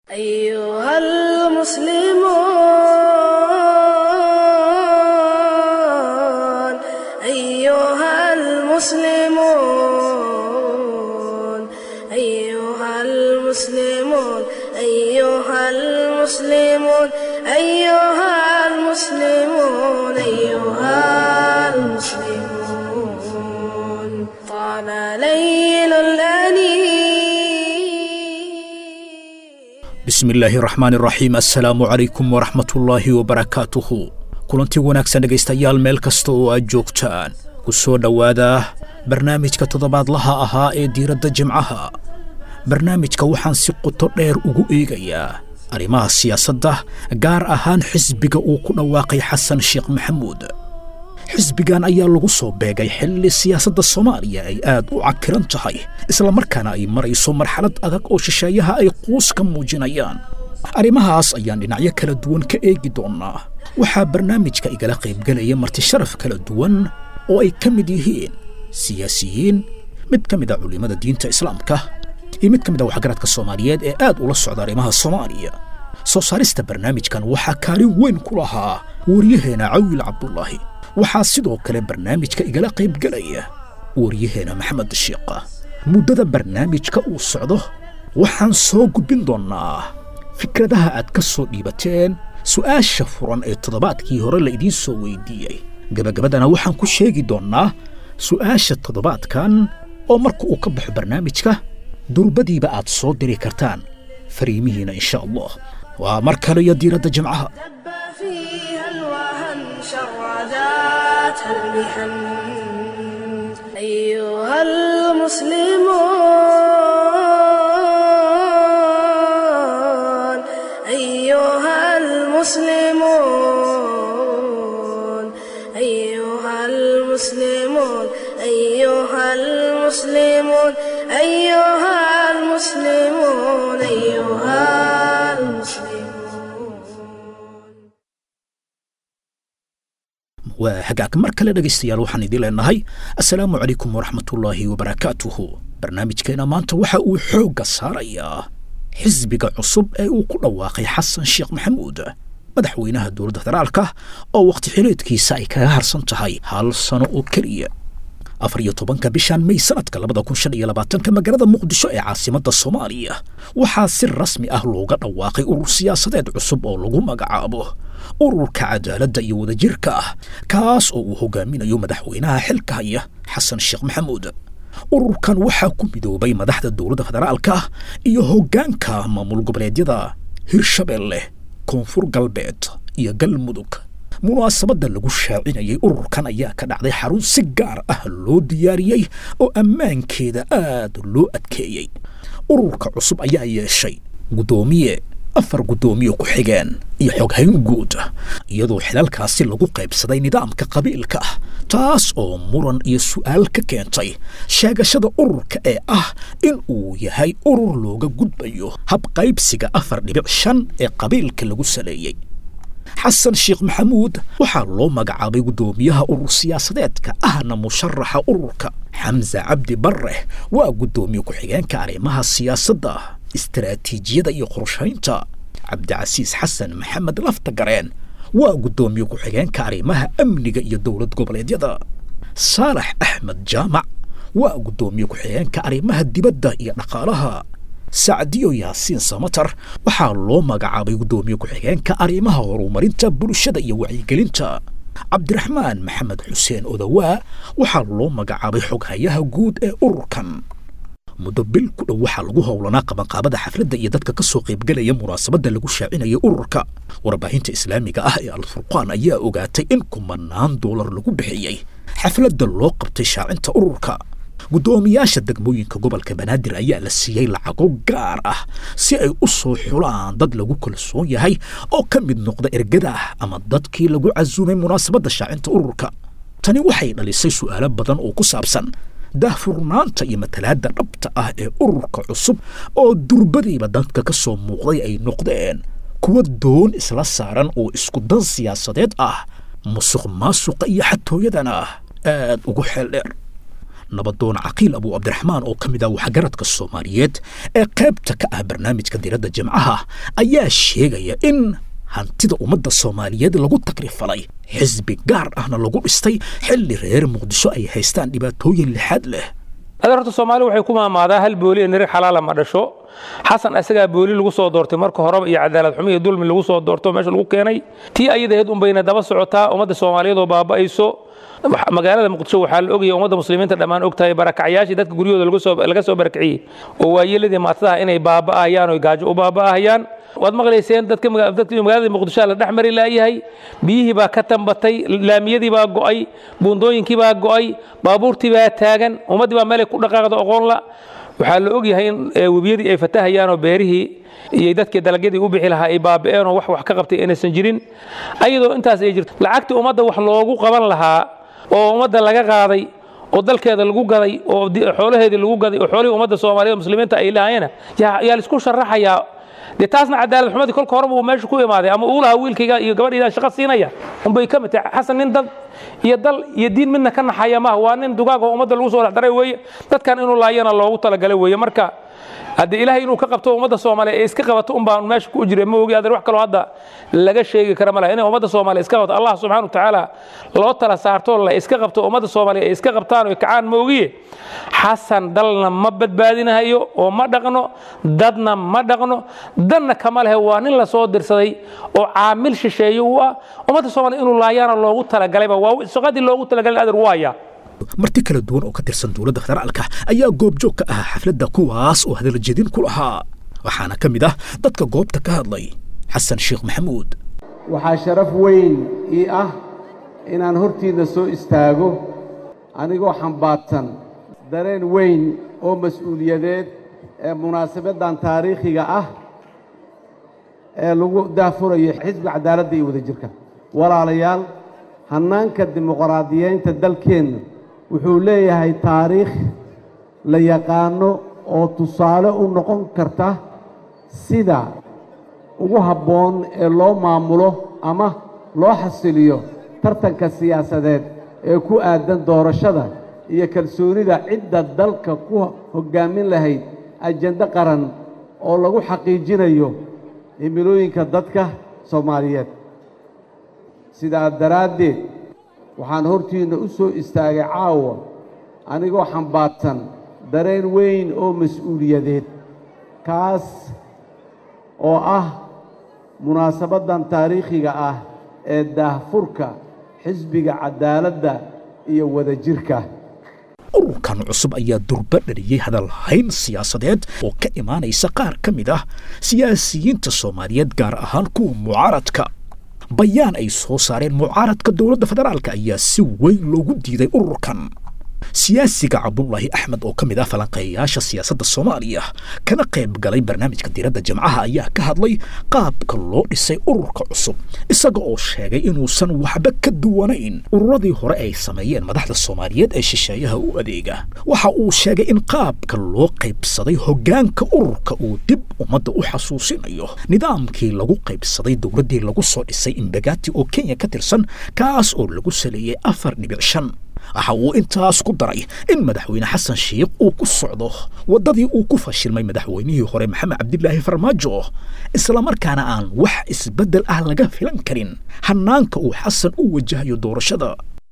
أيها المسلمون أيها المسلمون أيها المسلمون أيها المسلمون أيها المسلمون أيها المسلمون طال ليل الأنين bismi illaahi raxmaan iraxiim assalaamu calaykum waraxmatullaahi wabarakaatuhu kulanti wanaagsan dhegaystayaal meel kasta oo aad joogtaan ku soo dhowaada barnaamijka toddobaadlaha ahaa ee diiradda jimcaha barnaamijka waxaan si qoto dheer ugu eegayaa arrimaha siyaasadda gaar ahaan xisbiga uu ku dhawaaqay xasan sheekh maxamuud xisbigan ayaa lagu soo beegay xilli siyaasadda soomaaliya ay aad u cakiran tahay islamarkaana ay marayso marxalad adag oo shisheeyaha ay quus ka muujinayaan arrimahaas ayaan dhinacyo kala duwan ka eegi doonnaa waxaa barnaamijka igala qaybgelaya marti sharaf kala duwan oo ay ka mid yihiin siyaasiyiin mid ka mid a culimmada diinta islaamka iyo mid ka mid a waxgaradka soomaaliyeed ee aad ula socda arrimaha soomaaliya soo saarista barnaamijkan waxaa kaalin weyn ku lahaa waryaheena cawil cabdulaahi waxaa sidoo kale barnaamijka igala qaybgelaya waryaheena maxamed shiiqa muddada barnaamijka uu socdo waxaan soo gudbin doonnaa fikradaha aad ka soo dhiibateen su'aasha furan ee toddobaadkii hore la idiin soo weydiiyey gebagabadana waxaan ku sheegi doonnaa su'aasha toddobaadkan oo marka uu ka baxo barnaamijka durbadiiba aad soo diri kartaan fariimihiina insha allah waa mar kale iyo diiradda jimcaha دب فيها الوهن شرداتها المحن أيها المسلمون أيها المسلمون أيها المسلمون أيها المسلمون أيها المسلمون أيها المسلمون waa hagaag mar kale dhegaystayaal waxaan idiin leenahay assalaamu calaykum waraxmatullaahi wabarakaatuhu barnaamijkeena maanta waxa uu xoogga saarayaa xisbiga cusub ee uu ku dhawaaqay xasan sheekh maxamuud madaxweynaha dowladda federaalka oo wakhti xileedkiisa ay kaga harsan tahay hal sano oo keliya afar iyo tobanka bishan may sanadka labada kun shan iyo labaatanka magaalada muqdisho ee caasimadda soomaaliya waxaa si rasmi ah looga dhawaaqay urur siyaasadeed cusub oo lagu magacaabo ururka cadaaladda iyo wadajirka ah kaas oo uu hogaaminayo madaxweynaha xilka haya xasan sheekh maxamuud ururkan waxaa ku midoobay madaxda dowladda federaalka iyo hoggaanka maamul goboleedyada hirshabeelle koonfur galbeed iyo galmudug munaasabadda lagu shaacinayay ururkan ayaa ka dhacday xarun si gaar ah loo diyaariyey oo ammaankeeda aad loo adkeeyey ururka cusub ayaa yeeshay guddoomiye afar guddoomiye ku xigeen iyo xoghayn guud iyadoo xilalkaasi lagu qaybsaday nidaamka qabiilka ah taas oo muran iyo su'aal ka keentay sheegashada ururka ee ah in uu yahay urur looga gudbayo habqaybsiga afar dhibic shan ee qabiilka lagu saleeyey xasan sheekh maxamuud waxaa loo magacaabay guddoomiyaha urur siyaasadeedka ahna musharaxa ururka xamse cabdi barre waa guddoomiye ku-xigeenka arrimaha siyaasadda istaraatiijiyada iyo qorshaynta cabdicasiis xasan maxamed laftagareen waa guddoomiye ku-xigeenka arrimaha amniga iyo dowlad goboleedyada saalax axmed jaamac waa guddoomiye ku-xigeenka arrimaha dibadda iyo dhaqaalaha sacdiyo yaasiin samatar waxaa loo magacaabay guddoomiye ku-xigeenka arrimaha horumarinta bulshada iyo wacyigelinta cabdiraxmaan maxamed xuseen odawaa waxaa loo magacaabay xoghayaha guud ee ururkan muddo bil ku dhow waxaa lagu howlanaa qabanqaabada xafladda iyo dadka ka soo qaybgelaya munaasabadda lagu shaacinaya ururka warbaahinta islaamiga ah ee alfurqaan ayaa ogaatay in kumanaan doolar lagu bixiyey xafladda loo qabtay shaacinta ururka guddoomiyaasha degmooyinka gobolka banaadir ayaa la siiyey lacago gaar ah si ay u soo xulaan dad lagu kalsoon yahay oo ka mid noqda ergada ah ama dadkii lagu casuumay munaasabadda shaacinta ururka tani waxay dhalisay su'aalo badan oo ku saabsan daahfurnaanta iyo matalaadda dhabta ah ee ururka cusub oo durbadiiba dadka ka soo muuqday ay noqdeen kuwa doon isla saaran oo isku dan siyaasadeed ah musuq maasuqa iyo xatooyadana aad ugu xeel dheer nabadoon caqiil abu cabdiraxmaan oo ka mid ah waxgaradka soomaaliyeed ee qaybta ka ah barnaamijka diradda jimcaha ayaa sheegaya in hantida ummadda soomaaliyeed lagu takrifalay xisbi gaar ahna lagu dhistay xilli reer muqdisho ay haystaan dhibaatooyin lixaad leh ada horta soomaali waxay ku maamaadaa hal booli ee nirig xalaala ma dhasho xasan isagaa booli lagu soo doortay marka horeba iyo cadaalad xumo iyo dulmi lagu soo doorto meesha lagu keenay tii ayadaheed unbayna daba socotaa ummadda soomaaliyeed oo baaba'ayso magaalada muqdisho waxaa la ogaya ummadda muslimiinta dhammaan ogtahay barakacyaashii dadka guryahooda laga soo barakiciyey oo waayeeladii maatadaha inay baaba'ahayaan oo gaajo u baaba'ahayaan waad maqlayseen dadka magaalada muqdisho la dhex mari laayahay biyihii baa ka tambatay laamiyadii baa go'ay buundooyinkii baa go'ay baabuurtii baa taagan ummaddii baa meelay ku dhaqaaqda oqoonla waxaa la ogyahay in webiyadii ay fatahayaan oo beerihii iyo dadkii dalagyadii u bixi lahaa ay baaba'een oo wax wax ka qabtay inaysan jirin ayadoo intaas ay jirto lacagtii ummadda wax loogu qaban lahaa oo ummadda laga qaaday oo dalkeeda lagu gaday oo xoolaheedii lagu gaday oo xoolihii ummadda soomaaliyeed muslimiinta ay lahaayeen yaa laisku sharaxayaa dee taasna cadaalad xumadii kolka horeba uu meesha ku imaaday ama uu lahaa wiilkayga iyo gabadhayda shaqo siinaya unbay ka mid tahay xasan nin dad iyo dal iyo diin midna ka naxaya maaha waa nin dugaag oo ummadda lagu soo dhex daray weeye dadkan inuu laayana loogu talagalay weeye marka haddii ilaahay inuu ka qabto ummadda soomaaliya ee iska qabato un baan meesha ku jira ma ogi adeer wax kaloo hadda laga sheegi kara ma laha inay ummadda soomaaliya iska qabto allah subxaana wa tacaala loo tala saarto la iska qabto ummadda soomaaliya ay iska qabtaan oo kacaan ma ogiye xasan dalna ma badbaadinahayo oo ma dhaqno dadna ma dhaqno danna kama lehe waa nin la soo dirsaday oo caamil shisheeye u ah ummadda soomaaliya inuu laayaana loogu talagalayba waa shaqadii loogu talagalay adeer waaya marti kala duwan oo ka tirsan dowladda federaalka ayaa goobjoog ka ah xafladda kuwaas oo hadaljedin ku lahaa waxaana ka mid ah dadka goobta ka hadlay xasan sheekh maxamuud waxaa sharaf weyn ii ah inaan hortiinna soo istaago anigoo xambaadsan dareen weyn oo mas-uuliyadeed ee munaasabaddan taariikhiga ah ee lagu daafurayo xisbiga cadaaladda iyo wadajirka walaalayaal hannaanka dimuqraadiyeynta dalkeenna wuxuu leeyahay taariikh la yaqaano oo tusaale u noqon karta sida ugu habboon ee loo maamulo ama loo xasiliyo tartanka siyaasadeed ee ku aadan doorashada iyo kalsoonida cidda dalka ku hoggaamin lahayd ajando qaran oo lagu xaqiijinayo himilooyinka dadka soomaaliyeed sidaa daraaddeed waxaan hortiinna u soo istaagay caawa anigoo xambaadsan dareen weyn oo mas-uuliyadeed kaas oo ah munaasabaddan taariikhiga ah ee daahfurka xisbiga cadaaladda iyo wadajirka ururkan cusub ayaa durba dhaliyey hadalhayn siyaasadeed oo ka imaanaysa qaar ka mid ah siyaasiyiinta soomaaliyeed gaar ahaan kuwa mucaaradka bayaan ay soo saareen mucaaradka dowladda federaalka ayaa si weyn loogu diiday ururkan siyaasiga cabdulaahi axmed oo ka mid ah falanqeeyayaasha siyaasadda soomaaliya kana qayb galay barnaamijka diradda jimcaha ayaa ka hadlay qaabka loo dhisay ururka cusub isaga oo sheegay inuusan waxba ka duwanayn ururadii hore ay sameeyeen madaxda soomaaliyeed ee shisheeyaha u adeega waxa uu sheegay in qaabka loo qaybsaday hoggaanka ururka uu dib ummadda u xasuusinayo nidaamkii lagu qaybsaday dowladdii lagu soo dhisay imbagati oo kenya ka tirsan kaas oo lagu saleeyey afar dhibic shan waxa uu intaas ku daray in madaxweyne xasan sheikh uu ku socdo waddadii uu ku fashilmay madaxweynihii hore maxamed cabdilaahi farmaajo islamarkaana aan wax isbeddel ah laga filan karin hannaanka uu xasan u wajahayo doorashada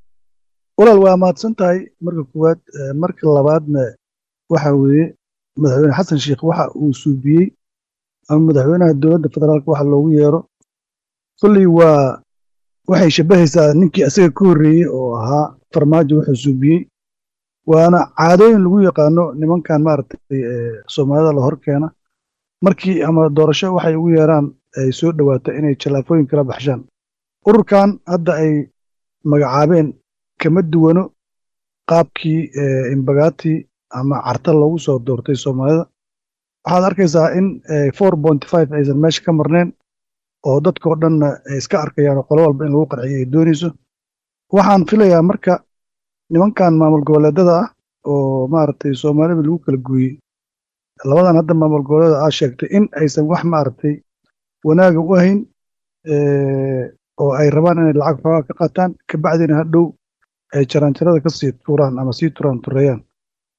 walaal waa mahadsan tahay marka koowaad marka labaadna waxa weeye madaxweyne xasan sheikh waxa uu suubiyey ama madaxweynaha dowladda federaalka waxa loogu yeero kolley waa waxay shabbahaysaa ninkii asaga ka horreeyey oo ahaa farmaajo wuxuu suubiyey waana caadooyin lagu yaqaano nimankan maaragtay soomaalida la hor keena markii ama doorasho waxay ugu yeeraan ay soo dhowaato inay jallaafooyin kala baxshaan ururkan hadda ay magacaabeen kama duwano qaabkii imbagati ama carta loogu soo doortay soomaalida waxaad arkaysaa in four point five aysan meesha ka marnayn oo dadkao dhanna ay iska arkayaan oo qolo walba in lagu qarxiyo ay doonayso waxaan filayaa marka nimankan maamul goboleedada ah oo maaragtay soomaalida lagu kala gooyey labadan hadda maamul goboleeda aa sheegtay in aysan wax maaragtay wanaaga u ahayn oo ay rabaan inay lacag xoogaa ka qaataan kabacdina hadhow ay jaraanjarada ka sii tuuraan ama sii turaan tureeyaan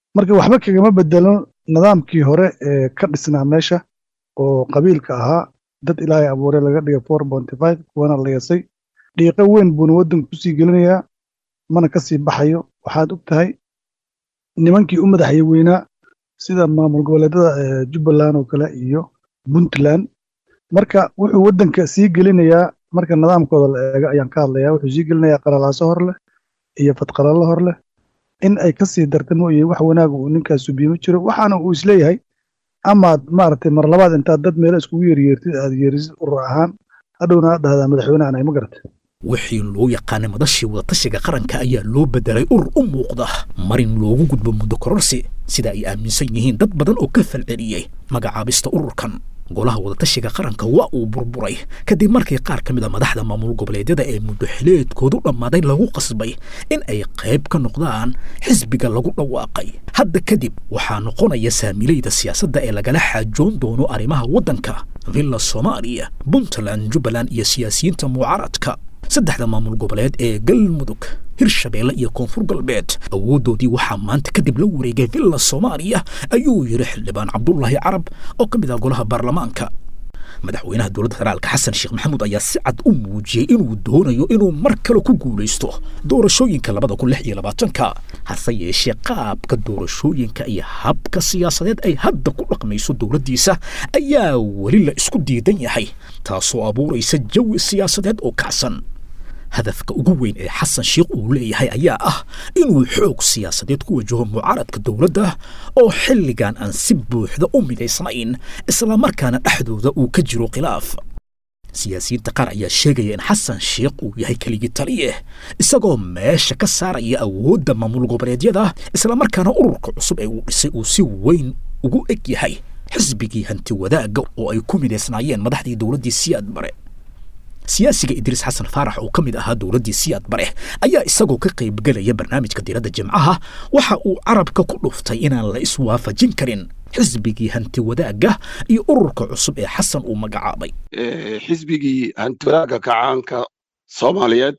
marka waxba kagama bedelo nidaamkii hore ee ka dhisnaa meesha oo qabiilka ahaa dad ilaahay abuuray laga dhigay four bonty five kuwana la yasay dhiiqo weyn buuna waddanka kusii gelinayaa mana ka sii baxayo waxaad og tahay nimankii u madaxya weynaa sida maamul goboleedyada ee jubbaland oo kale iyo puntland marka wuxuu waddanka sii gelinayaa marka nidaamkooda la eego ayaan ka hadlayaa wuxuu sii gelinayaa qalalaaso hor leh iyo fadqalalo hor leh in ay ka sii darta mooye wax wanaag uu ninkaas subiye ma jiro waxaana uu isleeyahay amaad maaragtay mar labaad intaad dad meelo iskugu yeryeertid aad yeerisid urur ahaan hadhowna aad dhahdaa madaxweynehan ay ma garatay wixii loo yaqaanay madashii wadatashiga qaranka ayaa loo bedelay urur u muuqda marin loogu gudbo muddo kororsi sida ay aaminsan yihiin dad badan oo ka falceliyey magacaabista ururkan golaha wadatashiga qaranka waa uu burburay kadib markii qaar ka mid a madaxda maamul goboleedyada ee muddo xileedkoodu dhammaaday lagu qasbay in ay qayb ka noqdaan xisbiga lagu dhawaaqay hadda kadib waxaa noqonaya saamilayda siyaasadda ee lagala xaajoon doono arrimaha waddanka villa soomaaliya puntland jubbaland iyo siyaasiyiinta mucaaradka saddexda maamul goboleed ee galmudug hirshabeelle iyo koonfur galbeed awooddoodii waxaa maanta kadib la wareegay villa soomaaliya ayuu yidhi xildhibaan cabdulaahi carab oo ka mid ah golaha baarlamaanka madaxweynaha dowladda federaalka xasan sheekh maxamuud ayaa si cad u muujiyey inuu doonayo inuu mar kale ku guulaysto doorashooyinka labada kun lix iyo labaatanka hase yeeshee qaabka doorashooyinka iyo habka siyaasadeed ay hadda ku dhaqmayso dowladdiisa ayaa weli la isku diidan yahay taasoo abuuraysa jawi siyaasadeed oo kacsan hadafka ugu weyn ee xasan sheekh uu leeyahay ayaa ah inuu xoog siyaasadeed ku wajaho mucaaradka dowladda oo xilligan aan si buuxda u midaysnayn islamarkaana dhexdooda uu ka jiro khilaaf siyaasiyiinta qaar ayaa sheegaya in xasan sheekh uu yahay keligii taliye isagoo meesha ka saaraya awoodda maamul goboleedyada islamarkaana ururka cusub ee uu dhisay uu si weyn ugu eg yahay xisbigii hanti wadaagga oo ay ku midaysnaayeen madaxdii dowladdii siyaad bare siyaasiga idriis xasan faarax oo ka mid ahaa dowladdii siyaad bare ayaa isagoo ka qaybgelaya barnaamijka diiradda jimcaha waxa uu carabka ku dhuftay inaan la iswaafajin karin xisbigii hanti wadaagga iyo ururka cusub ee xasan uu magacaabay xisbigii hanti wadaagga kacaanka soomaaliyeed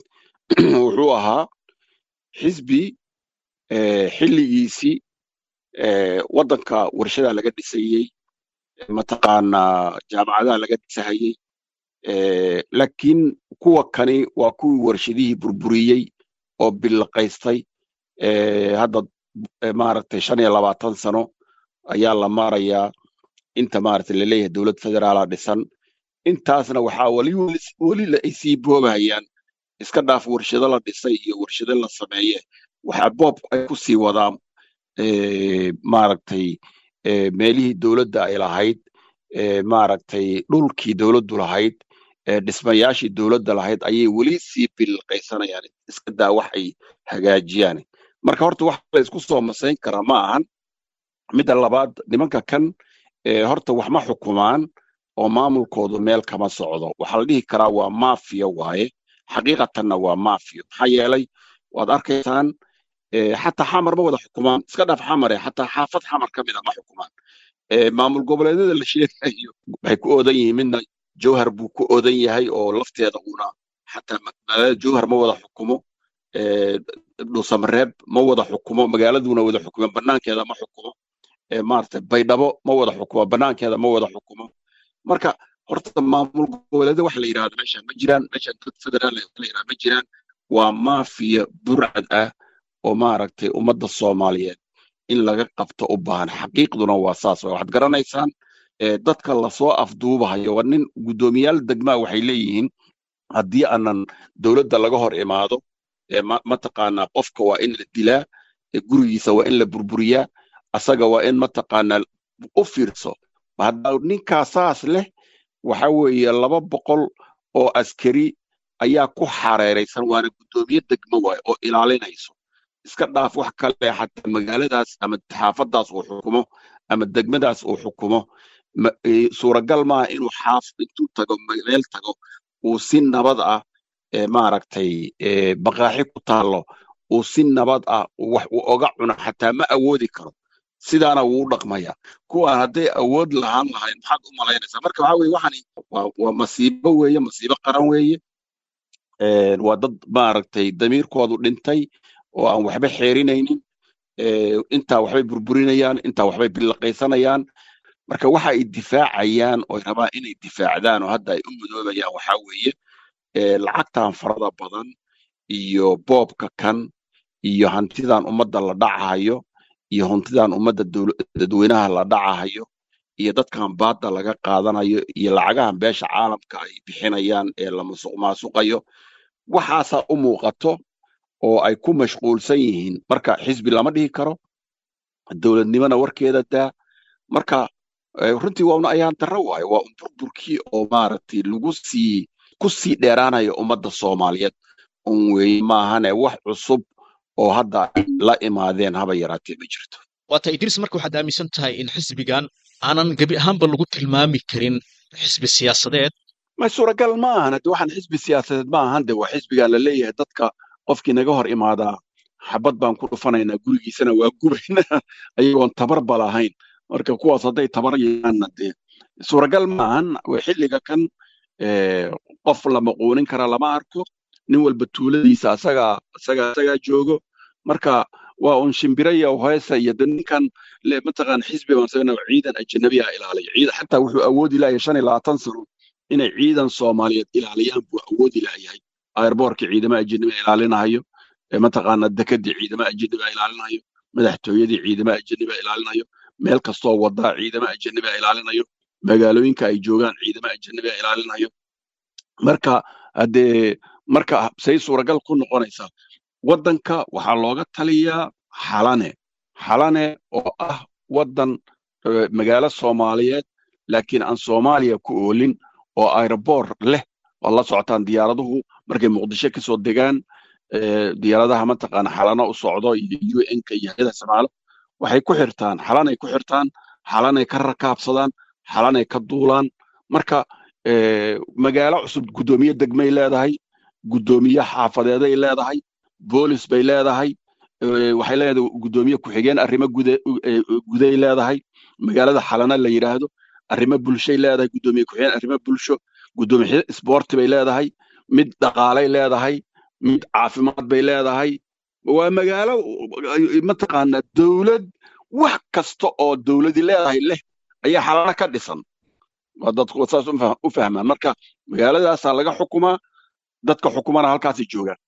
wuxuu ahaa xisbi xilligiisii waddanka warshadaa laga dhisayey mataqaanaa jaamacadaha laga dhisahayey laakiin kuwa kani waa kuwii warshadihii burburiyey oo billaqaystay hadda maaragtay shan iyo labaatan sano ayaa la maarayaa inta maaragtay laleeyahay dowlad federaala dhisan intaasna waxaa weli weli ay sii boobahayaan iska dhaaf warshado la dhisay iyo warshado la sameeye waxaa boob ay ku sii wadaan maaragtay meelihii dowladda ay lahayd maaragtay dhulkii dowladdu lahayd dhismayaashii dowladda lahayd ayay weli sii bilqaysanayaan iska daa wax ay hagaajiyaan marka horta wax la isku soo masayn karaa ma ahan midda labaad nimanka kan horta wax ma xukumaan oo maamulkoodu meel kama socdo waxaa la dhihi karaa waa maafiya waaye xaqiiqatanna waa maafiya maxaa yeelay waad arkaysaan xataa xamar ma wada xukumaan iska dhaaf xamare xataa xaafad xamar ka mida ma xukumaan maamul goboleedyada la sheegayo waxay ku oodan yihiin midna jowhar buu ku oodan yahay oo lafteeda uuna xataa magaalada jowhar ma wada xukumo dhuusamareeb ma wada xukumo magaaladuna wada xukumo banaankeeda ma xukumo maarata baydhabo ma wada xukumo banaankeeda ma wada xukumo marka horta maamul goboleedyada waxa la yidhahda meeshan ma jiraan meeshan dad federaal la yidhahda ma jiraan waa maafiya burcad ah oo maaragtay ummadda soomaaliyeed in laga qabto u baahan xaqiiqduna waa saas waxaad garanaysaan dadka lasoo afduubahayo waa nin guddoomiyaal degmaa waxay leeyihiin haddii aanan dowladda laga hor imaado mataqaanaa qofka waa in la dilaa gurigiisa waa in la burburiyaa asaga waa in mataqaanaa u fiirso hadda ninkaa saas leh waxa weeye laba boqol oo askari ayaa ku xareeraysan waana guddoomiye degmo waaye oo ilaalinayso iska dhaaf wax kale xataa magaaladaas ama xaafadaas uu xukumo ama degmadaas uu xukumo suuragal maaha inuu xaaf intuu tago meel tago uu si nabad ah maaragtay baqaaxi ku taallo uu si nabad ah wax uu oga cuno xataa ma awoodi karo sidaana wuu dhaqmaya kuwaan hadday awood lahaan lahayn maxaad u malaynaysaa marka waxa weye waxani waa masiibo weeye masiibo qaran weeye waa dad maaragtay damiirkoodu dhintay oo aan waxba xeerinaynin intaa waxbay burburinayaan intaa waxbay billaqaysanayaan marka waxa ay difaacayaan oo rabaan inay difaacdaan oo hadda ay u mudoobayaan waxaa weeye lacagtan farada badan iyo boobka kan iyo hantidan ummadda la dhacahayo iyo hantidan ummadda dadweynaha la dhacahayo iyo dadkan baadda laga qaadanayo iyo lacagahan beesha caalamka ay bixinayaan ee la musuq maasuqayo waxaasaa u muuqato oo ay ku mashquulsan yihiin marka xisbi lama dhihi karo dowladnimona warkeeda daa marka runtii waa una ayaan darro waayo waa un burburkii oo maaragtay lagu sii ku sii dheeraanayo ummadda soomaaliyeed un weeye maahane wax cusub oo hadda ay la imaadeen haba yaraatee ma jirto waata idris marka waxaad aaminsan tahay in xisbigan aanan gebi ahaanba lagu tilmaami karin xisbi siyaasadeed ma suuragal ma ahan hadde waxaan xisbi siyaasadeed ma ahan de waa xisbigan la leeyahay dadka qofkii naga hor imaadaa xabad baan ku dhufanaynaa gurigiisana waa gubaynaa ayagoon tabarba lahayn marka kuwaas hadday tabar yeeaanna dee suuragal ma ahan xilliga kan qof la maquunin kara lama arko nin walba tuuladiisa asagaa asagaa asagaa joogo marka waa un shimbiraya heesa iyo de ninkan mataqaan xisbi baan sagana ciidan ajanabiya ilaaliya ciidan xataa wuxuu awoodi lahayaa shan iyo labaatan sano inay ciidan soomaaliyeed ilaaliyaan buu awoodi lahayahay airboorka ciidama ajanabiya ilaalinahayo mataqaana dekadii ciidama ajanabiya ilaalinayo madaxtooyadii ciidama ajanabiya ilaalinayo meel kastoo wadaa ciidama ajanabiya ilaalinayo magaalooyinka ay joogaan ciidama ajanabiya ilaalinayo marka haddee marka say suuragal ku noqonaysaa waddanka waxaa looga taliyaa xalane xalane oo ah waddan magaalo soomaaliyeed laakiin aan soomaaliya ku oolin oo aeroboor leh oo la socotaan diyaaraduhu markay muqdisho kasoo degaan diyaaradaha mataqaana xalano u socdo iyo un-ka iyo hayada samaalo waxay ku xirtaan xalanay ku xirtaan xalanay ka rakaabsadaan xalanay ka duulaan marka magaalo cusub guddoomiye degmay leedahay guddoomiye xaafadeeday leedahay boolis bay leedahay waxay leedahay guddoomiye ku-xigeen arrimo guday leedahay magaalada xalana la yidhaahdo arrimo bulshay leedahay guddoomiye ku-xigeen arrimo bulsho guddoomiye isboorti bay leedahay mid dhaqaalay leedahay mid caafimaad bay leedahay waa magaalo mataqaana dowlad wax kasta oo dowladi leedahay leh ayaa xalana ka dhisan waa dadku saas u fahmaan marka magaaladaasaa laga xukumaa dadka xukumana halkaasay joogaan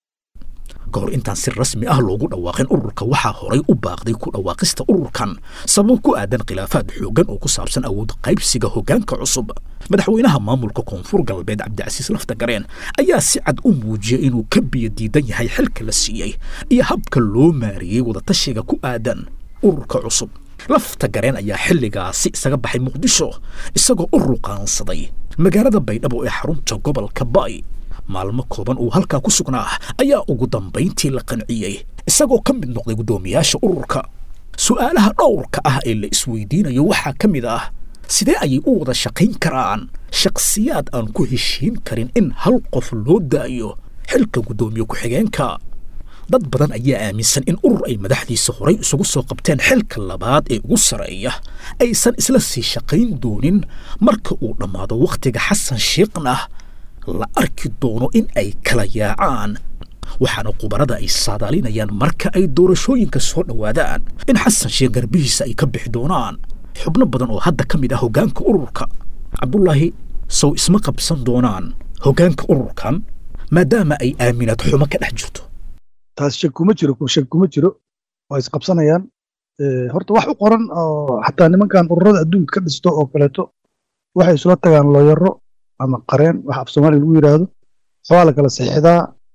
ka hor intaan si rasmi ah loogu dhawaaqin ururka waxaa horay u baaqday ku dhawaaqista ururkan sabab ku aadan khilaafaad xooggan oo ku saabsan awood qaybsiga hoggaanka cusub madaxweynaha maamulka koonfur galbeed cabdicasiis laftagareen ayaa si cad u muujiyey inuu ka biyo diidan yahay xilka la siiyey iyo habka loo maariyey wadatashiga ku aadan ururka cusub lafta gareen ayaa xilligaasi isaga baxay muqdisho isagoo u ruqaansaday magaalada baydhabo ee xarunta gobolka bay maalmo kooban uu halkaa ku sugnaa ayaa ugu dambayntii la qanciyey isagoo ka mid noqday guddoomiyaasha ururka su'aalaha dhowrka ah ee la isweydiinayo waxaa ka mid ah sidee ayay u wada shaqayn karaan shakhsiyaad aan ku heshiin karin in hal qof loo daayo xilka guddoomiye ku-xigeenka dad badan ayaa aaminsan in urur ay madaxdiisa horay isugu soo qabteen xilka labaad ee ugu sarreeya aysan isla sii shaqayn doonin marka uu dhammaado wakhtiga xasan shiikhna la arki doono in ay kala yaacaan waxaana khubarada ay saadaalinayaan marka ay doorashooyinka soo dhowaadaan in xasan sheekh garbihiisa ay ka bixi doonaan xubno badan oo hadda ka mid ah hoggaanka ururka cabdulaahi sow isma qabsan doonaan hoggaanka ururkan maadaama ay aaminaad xumo ka dhex jirto taas shak kuma jiro shak kuma jiro waa isqabsanayaan horta wax u qoran oo xataa nimankan ururada adduunka ka dhisto oo kaleeto waxay isula tagaan looyaro ama qareen wax af soomaaliya lagu yidhaahdo waxbaa la kala saxiixdaa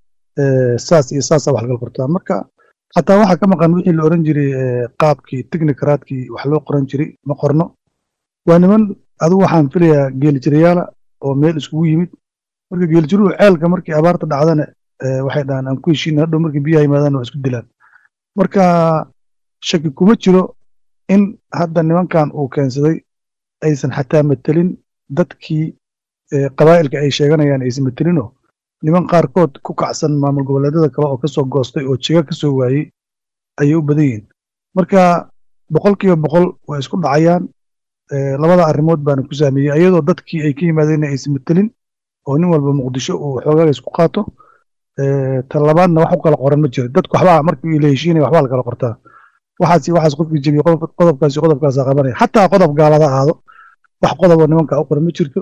saas iyo saasaa wax lakala qortaa marka xataa waxaa ka maqan wixii la oran jiray qaabkii technicraadkii wax loo qoran jiray ma qorno waa niman adigu waxaan filayaa geelijirayaala oo meel iskugu yimid marka geelijiruhu ceelka markii abaarta dhacdana waxay dhahaan aan ku heshiina hadhow markii biyaha yimaadaan waa isku dilaan marka shaki kuma jiro in hadda nimankan uu keensaday aysan xataa matelin dadkii qabaa'ilka ay sheeganayaan aysan matelinoo niman qaarkood ku kacsan maamul goboleedyada kale oo kasoo goostay oo jiga kasoo waayey ayay u badan yihiin marka boqolkiiba boqol waa isku dhacayaan labada arrimood baana ku saameeyey ayadoo dadkii ay ka yimaadeen aysan matelin oo nin walba muqdisho uu xoogaaga isku qaato ta labaadna wax u kala qoran ma jiro dadku waxbaa markii la heshiinaya waxbaa la kala qortaa waxaas waxaas qofkii jebiye qodobkaasi qodobkaasa qabanaya xataa qodob gaalada ahaado wax qodobo nimanka u qoran ma jirto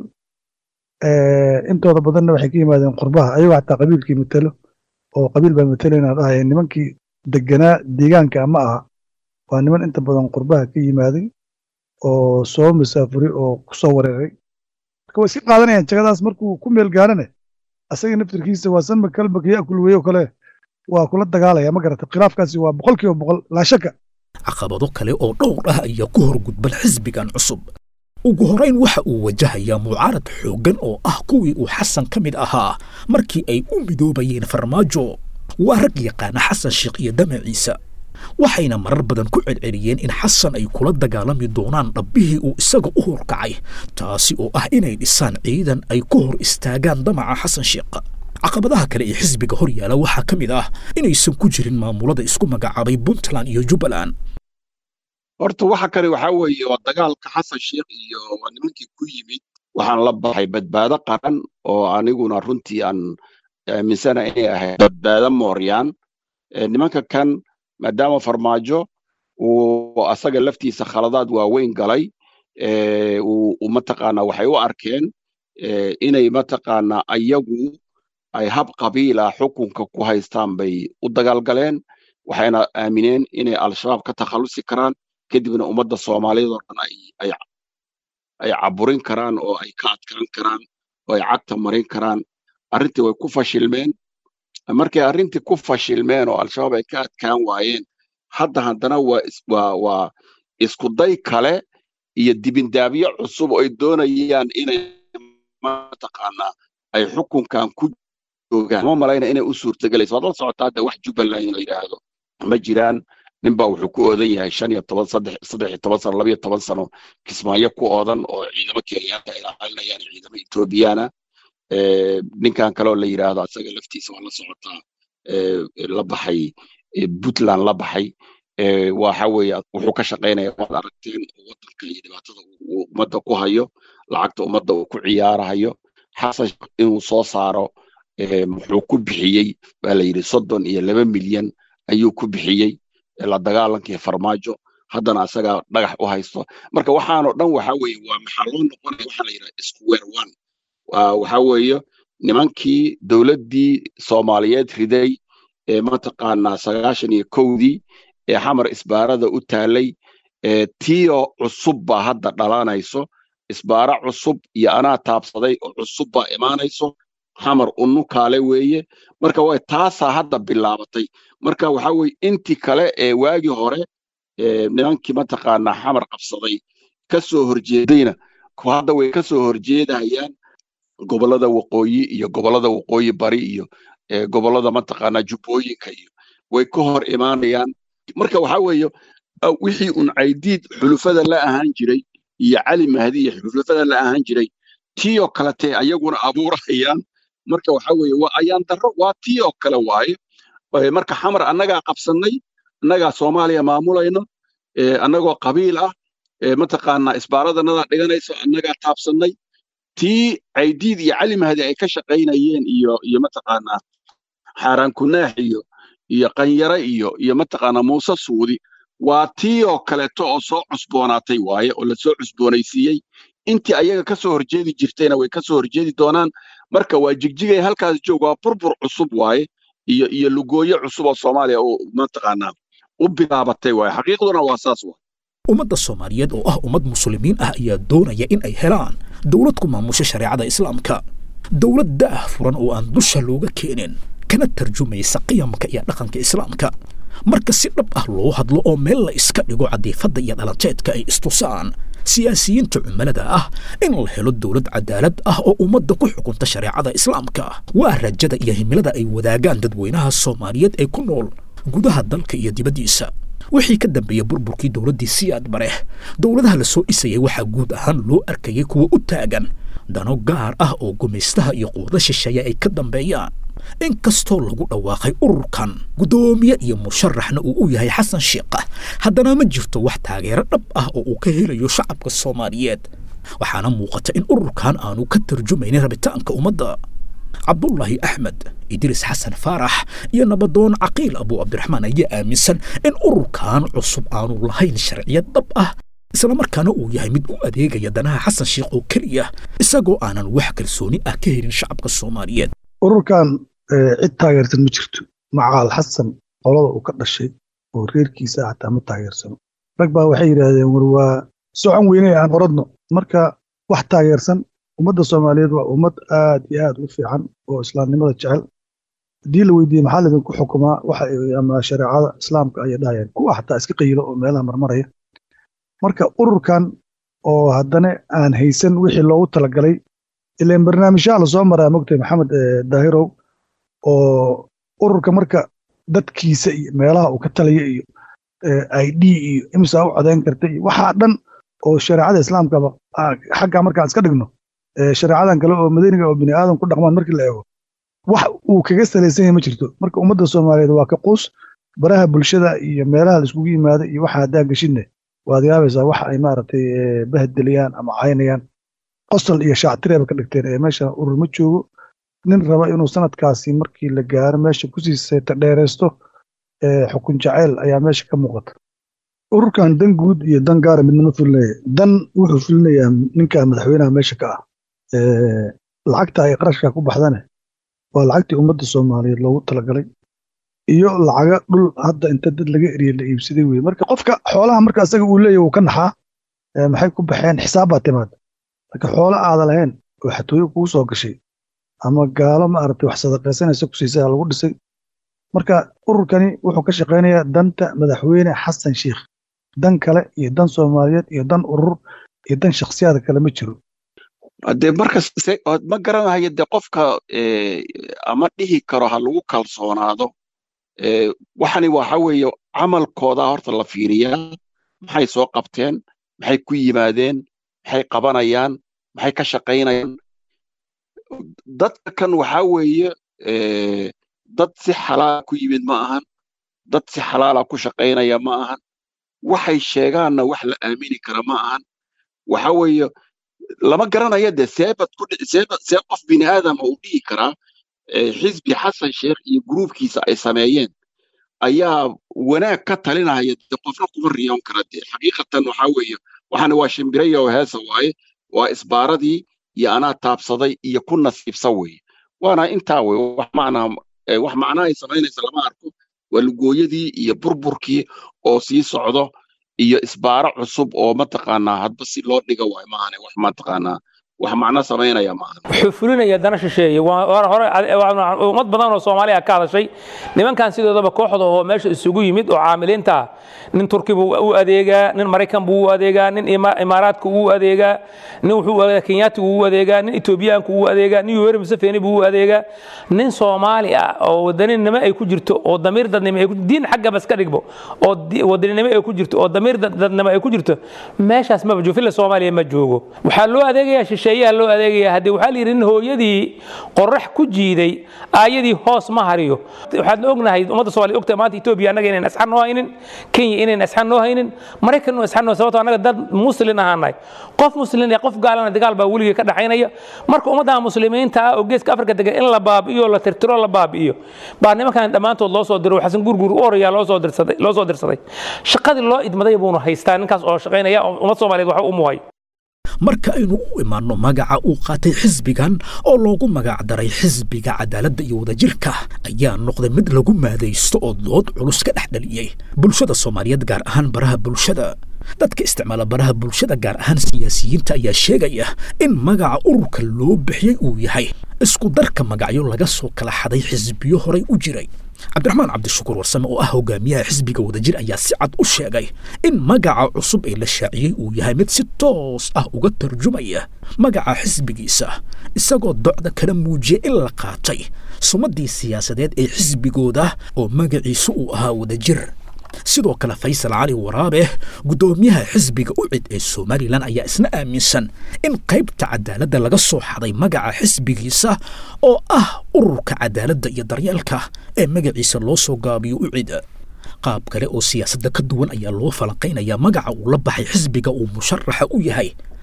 intooda badanna waxay ka yimaadeen qurbaha ayagoo xataa qabiilkii matelo oo qabiil baa matalayna dhahaya nimankii deganaa deegaanka ma aha waa niman inta badan qurbaha ka yimaaday oo soo masaafuray oo kusoo wareeray marka way iska qaadanayaan jagadaas markuu ku meel gaarane asaga naftirkiisa waa sanma kalbaka yaakul weyo kale waa kula dagaalaya ma garata khilaafkaasi waa boqol kiiba boqol laa shaka caqabado kale oo dhowr ah ayaa ku horgudban xisbigan cusub ugu horayn waxa uu wajahayaa mucaarad xooggan oo ah kuwii uu xasan ka mid ahaa markii ay u midoobayeen farmaajo waa rag yaqaana xasan sheekh iyo damaciisa waxayna marar badan ku celceliyeen in xasan ay kula dagaalami doonaan dhabbihii uu isaga u horkacay taasi oo ah inay dhisaan ciidan ay ku hor istaagaan damaca xasan sheekh caqabadaha kale ee xisbiga hor yaala waxaa ka mid ah inaysan ku jirin maamulada isku magacaabay puntland iyo jubbaland horta waxa kale waxaa weeye waa dagaalka xasan sheekh iyo waa nimankii ku yimid waxaan la baxay badbaado qaran oo aniguna runtii aan aaminsana inay ahayd badbaado mooryaan nimanka kan maadaama farmaajo uu asaga laftiisa khaladaad waaweyn galay uu mataqaanaa waxay u arkeen inay mataqaanaa ayagu ay hab qabiila xukunka ku haystaan bay u dagaalgaleen waxayna aamineen inay al-shabaab ka takhallusi karaan kadibna ummadda soomaaliyeed oo dhan ay caburin karaan oo ay ka adkaan karaan oo ay cagta marin karaan arrintii way ku fashilmeen markay arrintii ku fashilmeen oo al-shabaab ay ka adkaan waayeen hadda haddana waa waa iskuday kale iyo dibindaabyo cusub oo ay doonayaan inay mataqaanaa ay xukunkan ku joogaan ma malayna inay u suurtagelayso waad la socotaa hadda wax jubbaland la yidhaahdo ma jiraan ninbaa wuxuu ku oodan yahay shan iyo toban saddex saddex iyo toban sano labiyo toban sano kismaayo ku oodan oo ciidamo kenyaanka ay ilaalinayaan ciidamo ethoobiyaana ninkan kaleoo la yidhaahdo asaga laftiisa waa la socotaa la baxay puntland la baxay waxa weeye wuxuu ka shaqaynaya waad aragteen waddanka iyo dhibaatada uu ummadda ku hayo lacagta ummadda uu ku ciyaarahayo xasan inuu soo saaro muxuu ku bixiyey baa la yidhi soddon iyo laba milyan ayuu ku bixiyey la dagaalankii farmaajo haddana asagaa dhagax u haysto marka waxaanoo dhan waxa weeye waa maxaa loo noqonaya waxaa la yidhaha square one waxa weeye nimankii dowladdii soomaaliyeed riday ee mataqaanaa sagaashan iyo kowdii ee xamar isbaarada u taalay tiyo cusub baa hadda dhalanayso isbaara cusub iyo anaa taabsaday oo cusub baa imaanayso xamar unu kaale weeye marka way taasaa hadda bilaabatay marka waxa weye intii kale ee waagii hore nimankii mataqaanaa xamar qabsaday ka soo horjeedayna hadda way ka soo horjeedayaan gobollada waqooyi iyo gobollada waqooyi bari iyo gobollada mataqaanaa jubbooyinka iyo way ka hor imaanayaan marka waxa weeye wixii un caydiid xulufada la ahaan jiray iyo cali mahdi iyo xulufada la ahaan jiray tiyo kaletee ayaguna abuurahayaan marka waxa weeye waa ayaan darro waa tiyo kale waaye marka xamar annagaa qabsannay annagaa soomaaliya maamulayno annagoo qabiil ah mataqaanaa isbaaradanadaa dhiganayso annagaa taabsannay tii caydiid iyo cali mahdi ay ka shaqaynayeen iyo iyo mataqaanaa xaaraan kunaax iyo iyo qanyare iyo iyo mataqaanaa muuse suudi waa tii oo kaleeto oo soo cusboonaatay waaye oo la soo cusboonaysiiyey intii ayaga ka soo horjeedi jirtayna way ka soo horjeedi doonaan marka waa jigjigay halkaas joog waa burbur cusub waaye iyo iyo lugooyo cusub oo soomaaliya oo mataqaanaa u bilaabatay waaye xaqiiqduna waa saas waa ummadda soomaaliyeed oo ah ummad muslimiin ah ayaa doonaya in ay helaan dowlad ku maamusha shareecada islaamka dowlad daah furan oo aan dusha looga keenin kana tarjumaysa qiyamka iyo dhaqanka islaamka marka si dhab ah loo hadlo oo meel la iska dhigo cadiifadda iyo dhalanteedka ay istusaan siyaasiyiinta cumilada ah in la helo dowlad cadaalad ah oo ummadda ku xukunta shareecada islaamka waa rajada iyo himilada ay wadaagaan dadweynaha soomaaliyeed ee ku nool gudaha dalka iyo dibaddiisa wixii ka dambeeyey burburkii dowladdii siyaad bareh dowladaha la soo dhisayay waxaa guud ahaan loo arkayay kuwa u taagan dano gaar ah oo gumaystaha iyo quwado shisheeye ay ka dambeeyaan inkastoo lagu dhawaaqay ururkan guddoomiye iyo musharaxna uu u yahay xasan sheekh haddana ma jirto wax taageero dhab ah oo uu ka helayo shacabka soomaaliyeed waxaana muuqata in ururkan aanu ka tarjumaynin rabitaanka ummadda cabdullaahi axmed idriis xasan faarax iyo nabadoon caqiil abu cabdiraxmaan ayaa aaminsan in ururkan cusub aanu lahayn sharciyad dhab ah islamarkaana uu yahay mid u adeegaya danaha xasan sheikh oo keliya isagoo aanan wax kalsooni ah ka helin shacabka soomaaliyeed ururkan cid taageersan ma jirto macaal xasan qolada uu ka dhashay oo reerkiisa ah xataa ma taageersano rag baa waxay yidhaahdeen war waa socon weynay aan oradno marka wax taageersan ummadda soomaaliyeed waa ummad aad iyo aad u fiican oo islaamnimada jecel haddii la weydiiyey maxaa lidinku xukumaa waxa ama shareecada islaamka ayay dhahayeen kuwa xataa iska qayilo oo meelaha marmaraya marka ururkan oo haddana aan haysan wixii loogu talagalay ileen barnaamijyaha lasoo maraa mogtay maxamed daahirow oo ururka marka dadkiisa iyo meelaha uu ka talaya iyo i d iyo imsaa u codeyn karta iyo waxaa dhan oo shareecada islaamkaba xaggaa markaan iska dhigno shareecadan kale oo madaniga oo bini aadam ku dhaqmaan markii la eego wax uu kaga salaysan yahay ma jirto marka ummadda soomaaliyeed waa ka quus baraha bulshada iyo meelaha la iskugu yimaada iyo waxa haddaan geshidne waad yaabaysaa wax ay maaragtay bahdeliyaan ama caynayaan qosol iyo shaactireeba ka dhigteen ee meesha urur ma joogo nin raba inuu sanadkaasi markii la gaaro meesha kusii seeta dheeraysto xukun jacayl ayaa meesha ka muuqata ururkan dan guud iyo dan gaara midna ma fulinaya dan wuxuu fulinayaa ninka madaxweynaha meesha ka ah lacagta ay qarashka ku baxdane waa lacagtii ummadda soomaaliyeed loogu talagalay iyo lacaga dhul hadda inta dad laga eriyey la iibsaday weye marka qofka xoolaha marka asaga uu leeyahy wuu ka naxaa maxay ku baxeen xisaab baa timaada marka xoolo aada lahayn oo xatooyo kugu soo gashay ama gaalo maaragtay wax sadaqaysanaysa ku siisay lagu dhisay marka ururkani wuxuu ka shaqaynayaa danta madaxweyne xasan sheikh dan kale iyo dan soomaaliyeed iyo dan urur iyo dan shakhsiyaad kale ma jiro de marka ma garanayo de qofka ama dhihi karo ha lagu kalsoonaado waxani waxa weeye camalkooda horta la fiiriyaa maxay soo qabteen maxay ku yimaadeen maxay qabanayaan maxay ka shaqaynayaan dadka kan waxa weeye dad si xalaala ku yimid ma ahan dad si xalaala ku shaqaynaya ma ahan waxay sheegaanna wax la aamini kara ma ahan waxa weeye lama garanayo de seebad ku seebad see qof bini aadama uu dhihi karaa xisbi xasan sheekh iyo gruubkiisa ay sameeyeen ayaa wanaag ka talinaya de qofna kuma riyoon kara de xaqiiqatan waxa weeye waxana waa shimbiraya oo heesa waaye waa isbaaradii iyo anaa taabsaday iyo ku nasiibsa weeye waana intaa weye wax macnaa wax macnaa ay samaynaysa lama arko waa lugooyadii iyo burburkii oo sii socdo iyo isbaaro cusub oo mataqaanaa hadba si loo dhiga waay maahane wax mataqaanaa wax macno samaynaya maahan wuxuu fulinaya dana shisheeye hore ummad badan oo soomaaliya ka hadashay nimankan sidoodaba kooxda oo meesha isugu yimid oo caamiliinta nin turki buu u adeegaa nin maraykan buu u adeegaa nin imaaraadka uu adeegaa nin wuxuu adeegaa kenyaatigu u adeegaa nin etoobiyaanku u adeegaa nin yoweri museveni buu u adeegaa nin soomaali ah oo wadaninimo ay ku jirto oo damiir dadnimo ay ku diin xagga bas ka dhigbo oo wadaninimo ay ku jirto oo damiir dadnimo ay ku jirto meeshaas maba joogo filla soomaaliya ma joogo waxaa loo adeegayaa shisheeyaha loo adeegaya haddii waxaa la yidhi nin hooyadii qorax ku jiiday aayadii hoos ma hariyo waxaadna ognahay ummadda soomaaliya ogtahay maanta etoobiya annaga inayn asxan noo haynin kenya inayn asxan noo haynin maraykan inuu asxan noo sababtoo annaga dad muslin ahaanahay qof muslin iyo qof gaalana dagaal baa weligii ka dhaxaynaya marka ummadda muslimiinta ah oo geeska afrika degan in la baabi'iyo la tirtiro la baabi'iyo baa nimankan dhammaantood loo soo diro xasan gurgur u orayaa loo soo dirsaday loo soo dirsaday shaqadii loo idmaday buuna haystaa ninkaas oo shaqaynaya ummad soomaaliyeed waxa u muhay marka aynu u imaanno magaca uu qaatay xisbigan oo loogu magacdaray xisbiga cadaaladda iyo wadajirka ayaa noqday mid lagu maadaysto oo dood culus ka dhex dhaliyey bulshada soomaaliyeed gaar ahaan baraha bulshada dadka isticmaala baraha bulshada gaar ahaan siyaasiyiinta ayaa sheegaya in magaca ururka loo bixiyey uu yahay isku darka magacyo laga soo kala xaday xisbiyo horay u jiray cabdiraxmaan cabdishukuur warsame oo ah hogaamiyaha xisbiga wadajir ayaa si cad u sheegay in magaca cusub ee la shaaciyey uu yahay mid si toos ah uga tarjumaya magaca xisbigiisa isagoo docda kala muujiyay in la qaatay sumaddii siyaasadeed ee xisbigooda oo magaciisu uu ahaa wadajir sidoo kale faysal cali waraabe guddoomiyaha xisbiga ucid ee somalilan ayaa isna aaminsan in qaybta cadaaladda laga soo xaday magaca xisbigiisa oo ah ururka cadaaladda iyo daryeelka ee magaciisa loo soo gaabiyo ucid qaab kale oo siyaasadda ka duwan ayaa loo falanqaynayaa magaca uu la baxay xisbiga uu musharaxa u yahay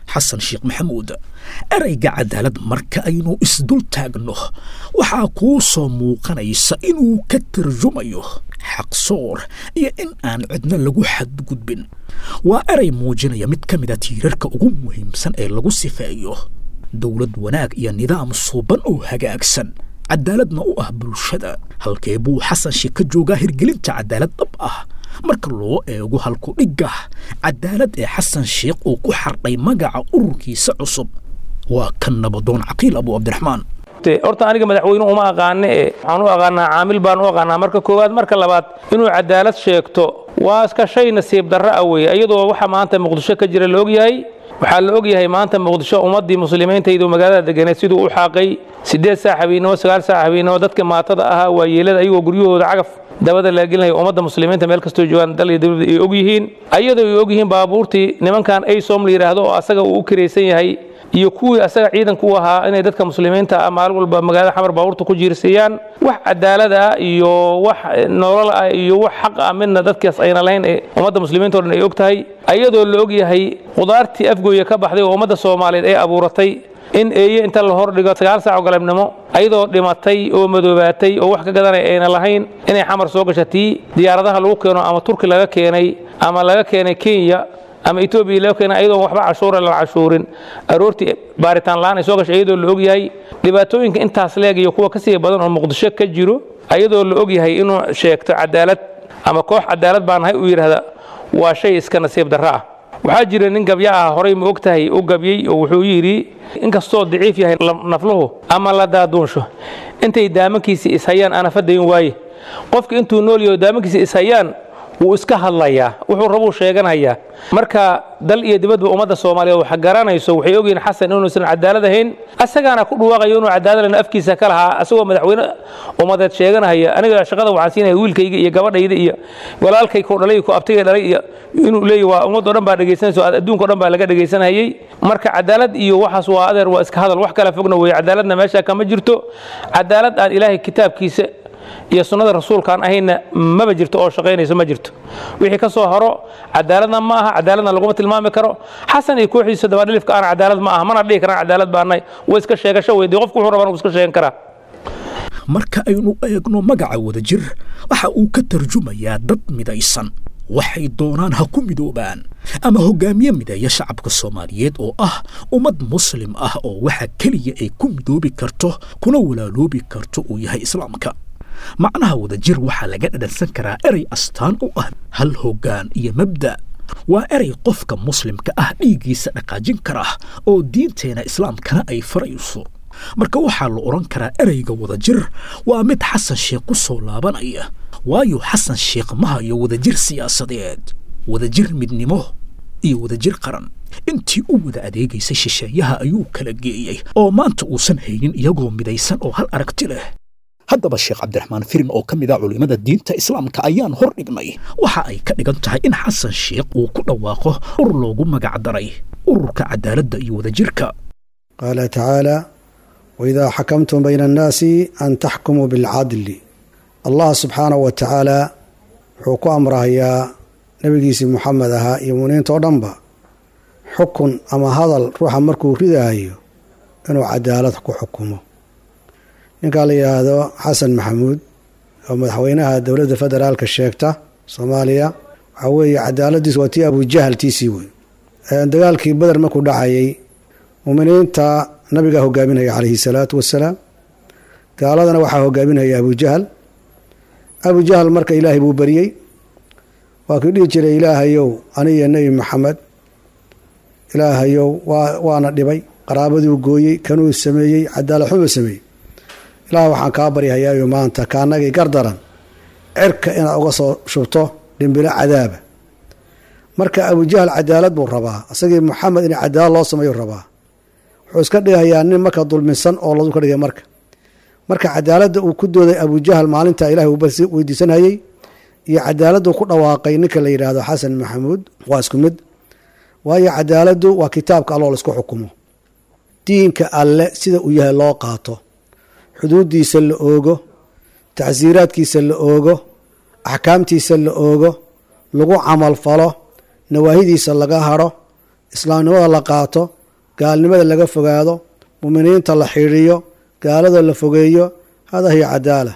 xasan sheekh maxamuud ereyga cadaalad marka aynu isdul taagno waxaa kuu soo muuqanaysa inuu ka tarjumayo xaqsoor iyo in aan cidna lagu xadgudbin waa erey muujinaya mid ka mid a tiirarka ugu muhiimsan ee lagu sifeeyo dowlad wanaag iyo nidaam suuban oo hagaagsan cadaaladna u ah bulshada halkee buu xasan sheekh ka joogaa hirgelinta cadaalad dhab ah marka loo eego halku dhigga cadaalad ee xasan sheekh uu ku xardhay magaca ururkiisa cusub waa kan nabadoon caqiil abu cabdiraxmaan horta aniga madaxweyne uma aqaane e waxaan u aqaanaa caamil baan u aqaanaa marka koowaad marka labaad inuu cadaalad sheegto waa iska shay nasiib darro ah weeye iyadoo waxa maanta muqdisho ka jira la ogyahay waxaa la ogyahay maanta muqdisho ummaddii muslimiintaydu magaalada deganeed siduu u xaaqay siddeed saac habeennimo sagaal saac habeennimo dadka maatada ahaa waa yeelada ayagoo guryahooda cagaf dabada laga gelinaya ummadda muslimiinta meel kastoo joogaan dal iyo dawladda ay og yihiin ayadoo ay og yihiin baabuurtii nimankan aysom la yidhaahdo oo asaga uu u kiraysan yahay iyo kuwii asaga ciidanka u ahaa inay dadka muslimiinta ah maalin walba magaalada xamar baabuurta ku jiirsiiyaan wax cadaalad ah iyo wax nolol ah iyo wax xaq ah midna dadkaas ayna lahayn ee ummadda muslimiinta o dhan ay og tahay ayadoo la og yahay qudaartii afgooya ka baxday oo ummadda soomaaliyeed ay abuuratay in eeye inta la hordhigo sagaal saaco galabnimo ayadoo dhimatay oo madoobaatay oo wax ka gadanay ayna lahayn inay xamar soo gasha tii diyaaradaha lagu keeno ama turki laga keenay ama laga keenay kenya ama etoobiya laga keenay ayadoon waxba cashuura la cashuurin aroortii baaritaan la'aan ay soo gashay iyadoo la og yahay dhibaatooyinka intaas leeg iyo kuwa kasii badan oo muqdisho ka jiro ayadoo la og yahay inuu sheegto cadaalad ama koox cadaalad baan nahay uu yidhaahda waa shay iska nasiib darro ah waxaa jira nin gabya ah horay ma og tahay u gabyey oo wuxuu yidhi inkastoo daciif yahay nafluhu ama la daaduunsho intay daamankiisa ishayaan ana fadayn waaye qofka intuu nool yaho daamankiisa ishayaan wuu iska hadlayaa wuxuu rabuu sheeganayaa marka dal iyo dibadba ummadda soomaaliyeed wax garanayso waxay ogyihiin xasan inuusan cadaalad ahayn asagaana ku dhawaaqayo inuu cadaaladana afkiisa ka lahaa asagoo madaxweyne ummadeed sheeganaya aniga shaqada waxaan siinaya wiilkayga iyo gabadhayda iyo walaalkay ku dhalay ku abtigay dhalay iyo inuu leeyahy waa ummadoo dhan baa dhegaysanayso adduunka o dhan baa laga dhegaysanayay marka cadaalad iyo waxaas waa adeer waa iska hadal wax kala fogna weeye cadaaladna meesha kama jirto cadaalad aan ilaahay kitaabkiisa iyo sunnada rasuulkaan ahayna maba jirto oo shaqaynayso ma jirto wixii ka soo haro cadaaladna ma aha cadaaladna laguma tilmaami karo xasan iyo kooxdiisa dabadhilifka aan cadaalad ma aha mana dhihi karaan cadaalad baanay way iska sheegasho weydi qofku wuxuu rabaan uu iska sheegan karaa marka aynu eegno magaca wadajir waxa uu ka tarjumayaa dad midaysan waxay doonaan ha ku midoobaan ama hogaamiye mideeya shacabka soomaaliyeed oo ah ummad muslim ah oo waxa keliya ay ku midoobi karto kuna walaaloobi karto uu yahay islaamka macnaha wadajir waxaa laga dhadhansan karaa erey astaan u ah hal hoggaan iyo mabda waa erey qofka muslimka ah dhiiggiisa dhaqaajin kara oo diinteena islaamkana ay farayso marka waxaa la odhan karaa ereyga wadajir waa mid xasan sheekh ku soo laabanaya waayo xasan sheekh ma hayo wadajir siyaasadeed wadajir midnimo iyo wadajir qaran intii u wada adeegaysay shisheeyaha ayuu kala geeyey oo maanta uusan haynin iyagoo midaysan oo hal aragti leh haddaba sheekh cabdiraxmaan firin oo ka mid ah culimmada diinta islaamka ayaan hor dhignay waxa ay ka dhigan tahay in xasan sheekh uu ku dhawaaqo urur loogu magac daray ururka cadaaladda iyo wadajirka qaala tacaala waidaa xakamtum bayna annaasi an taxkumuu bilcadli allah subxaanahu wa tacaala wuxuu ku amrahayaa nebigiisii muxamed ahaa iyo muminiinta oo dhanba xukun ama hadal ruuxa markuu ridaayo inuu cadaalad ku xukumo ninkaa la yidhaahdo xasan maxamuud oo madaxweynaha dowladda federaalka sheegta soomaaliya waxaa weeye cadaaladiisu waa tii abujahal tiisii wey dagaalkii beder markuu dhacayay muminiinta nabigaa hogaaminaya calayhi salaatu wasalaam gaaladana waxaa hogaaminaya abujahal abujahal marka ilaahay buu beriyey waa kii dhihi jiray ilaahayow aniyo nebi maxamed ilaahayow waa waana dhibay qaraabaduu gooyey kanuu sameeyey cadaalad xuma sameeyey ilaah waxaan kaa baryahayaayo maanta kaanagii gardaran cirka inaad uga soo shubto dhimbilo cadaaba marka abujahal cadaalad buu rabaa isagii maxamed in cadaalad loo sameeyu rabaa wuxuu iska dhigayaa nin marka dulminsan oo ladu ka dhigay marka marka cadaaladda uu ku dooday abujahal maalinta ilahay uu weydiisanayey iyo cadaaladdu ku dhawaaqay ninka la yidhaahdo xasan maxamuud waa isku mid waayo cadaaladdu waa kitaabka alloo laisku xukumo diinka alle sida uu yahay loo qaato xuduuddiisa la oogo tacsiiraadkiisa la oogo axkaamtiisa la oogo lagu camal falo nawaahidiisa laga hadho islaamnimada la qaato gaalnimada laga fogaado muminiinta la xidhiiyo gaalada la fogeeyo hada hiya cadaala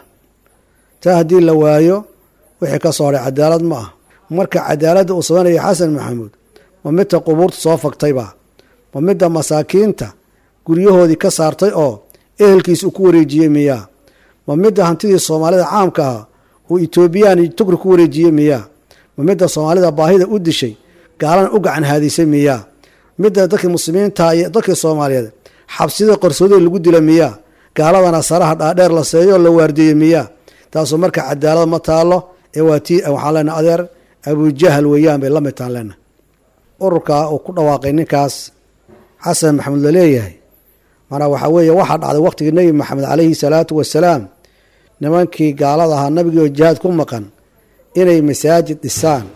taa haddii la waayo wixii ka soo hadhay cadaalad ma ah marka cadaaladda uu sameynaya xasan maxamuud ma midda qubuurta soo fagtayba ma midda masaakiinta guryahoodii ka saartay oo ehelkiisa uu ku wareejiyey miyaa ma midda hantidii soomaalida caamka ah uu etoobiyaan iyo tugri ku wareejiyey miyaa ma midda soomaalida baahida u dishay gaalana u gacan haadisay miyaa midda dadkii muslimiinta iyo dadkii soomaaliyeed xabsida qarsoodii lagu dila miyaa gaaladana saraha dhaadheer la seeyo la waardieyey miyaa taasoo marka cadaalad ma taalo ee waa tii waxaan leenahay adeer abujahal weeyaan bay la mid taan leenahay ururka uu ku dhawaaqay ninkaas xasan maxamuud la leeyahay manaa waxaa weeye waxaa dhacday waqtigii nebi maxamed calayhi salaatu wasalaam nimankii gaalada ahaa nabigiioo jihaad ku maqan inay masaajid dhisaan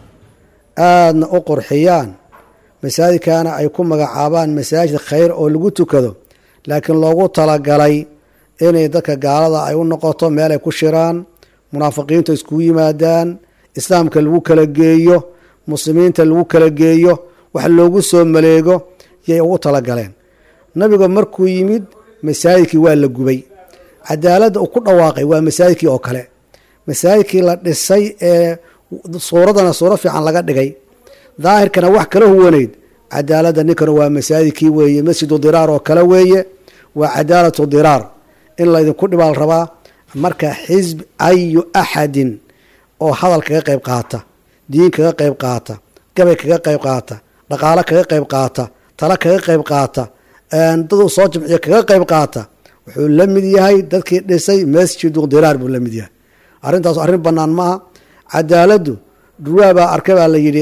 aadna u qurxiyaan masaajidkaana ay ku magacaabaan masaajid khayr oo lagu tukado laakiin loogu talagalay inay dadka gaalada ay u noqoto meel ay ku shiraan munaafiqiinta iskugu yimaadaan islaamka lagu kala geeyo muslimiinta lagu kala geeyo wax loogu soo maleego yay ugu talagaleen nabiga markuu yimid masaajidkii waa la gubay cadaaladda uu ku dhawaaqay waa masaajidkii oo kale masaajidkii la dhisay ee suuradana suuro fiican laga dhigay daahirkana wax kala huwanayd cadaaladda ninkana waa masaajidkii weeye masjidu diraar oo kale weeye waa cadaalatu diraar in laydinku dhibaal rabaa marka xisb ayu axadin oo hadal kaga qayb qaata diin kaga qayb qaata gabay kaga qayb qaata dhaqaalo kaga qayb qaata talo kaga qayb qaata dad uu soo jimciyo kaga qayb qaata wuxuu la mid yahay dadkii dhisay masjidu diraar buu la mid yahay arrintaas arrin bannaan maaha cadaaladdu dhurwaa baa arkay baa la yidhi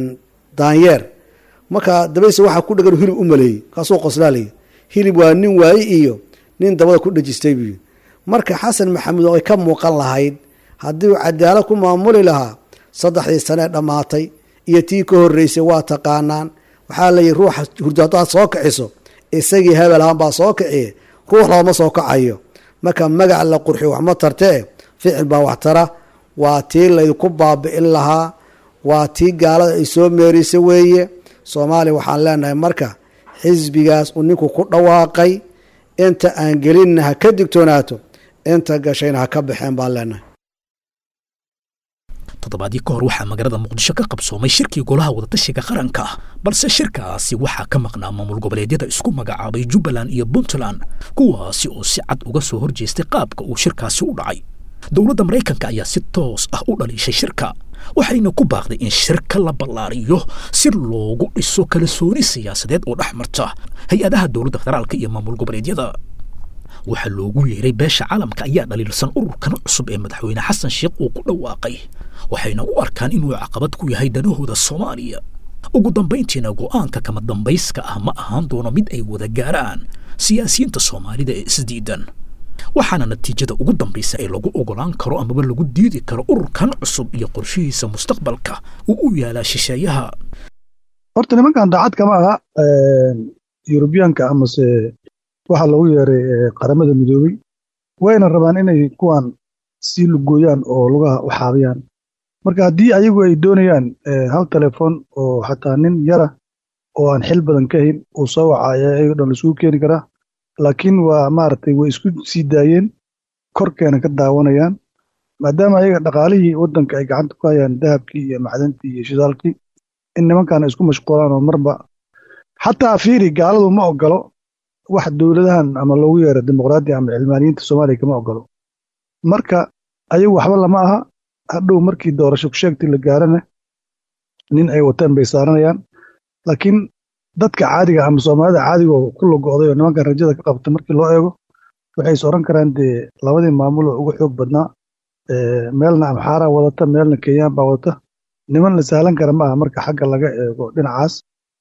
daanyeer marka dabayse waxaa ku dhegan hilib u maleeyey kaasuu qoslaa layidhi hilib waa nin waaye iyo nin dabada ku dhejistay buu yidhi marka xasan maxamuud oo ay ka muuqan lahayd haddii uu cadaalad ku maamuli lahaa saddexdii sanee dhammaatay iyo tii ka horreysay waa taqaanaan waxaa layihi ruuxa hurdo haddaad soo kiciso isagii hebel ahaan baa soo kiciye ruux looma soo kacayo marka magac la qurxiyo waxma tartee ficil baa wax tara waa tii laydinku baabi'in lahaa waa tii gaalada ay soo meerisay weeye soomaaliya waxaan leenahay marka xisbigaas uu ninku ku dhawaaqay inta aan gelinna ha ka digtoonaato inta gashayna ha ka baxeen baan leenahay toddobaadii ka hor waxaa magaalada muqdisho ka qabsoomay shirkii golaha wadatashiga qaranka balse shirkaasi waxaa ka maqnaa maamul goboleedyada isku magacaabay jubbaland iyo puntland kuwaasi oo si cad uga soo horjeestay qaabka uu shirkaasi u dhacay dowladda maraykanka ayaa si toos ah u dhaliishay shirka waxayna ku baaqday in shirka la ballaariyo si loogu dhiso kalsooni siyaasadeed oo dhex marta hay-adaha dowladda federaalka iyo maamul goboleedyada waxaa loogu yeeray beesha caalamka ayaa dhaliilsan ururkan cusub ee madaxweyne xasan sheekh uu ku dhawaaqay waxayna u arkaan inuu caqabad ku yahay danahooda soomaaliya ugu dambayntiina go'aanka kama dambayska ah ma ahaan doono mid ay wada gaaraan siyaasiyiinta soomaalida ee isdiidan waxaana natiijada ugu dambaysa ee lagu ogolaan karo amaba lagu diidi karo ururkan cusub iyo qorshihiisa mustaqbalka uu u yaalaa shisheeyaha horta nimankan daacad kama aha yurubiyaanka amase waxaa loogu yeeray qaramada midoobey wayna rabaan inay kuwan sii lugooyaan oo lugaha u xaabiyaan marka haddii ayagu ay doonayaan hal telefoon oo xataa nin yara oo aan xil badan ka hayn uu soo wacaya ayago dhan laisugu keeni karaa laakiin waa maaragtay way isku sii daayeen korkeena ka daawanayaan maadaama ayaga dhaqaalihii waddanka ay gacanta ku hayaan dahabkii iyo macdantii iyo shidaalkii in nimankan isku mashquulaan oo marba xataa fiiri gaaladu ma ogolo wax dowladahan ama loogu yeero dimuqraadiya ama cilmaaniyiinta soomaaliya kama ogolo marka ayagu waxba lama aha hadhow markii doorasho kusheegtii la gaarana nin ay wataan bay saaranayaan laakiin dadka caadiga ama soomaalida caadiga oo ku logo'day oo nimankan rajada ka qabta markii loo eego waxay is odhan karaan dee labadii maamuloo ugu xoog badnaa meelna amxaaraa wadata meelna kenyaan baa wadata niman la sahlan kara ma aha marka xagga laga eego dhinacaas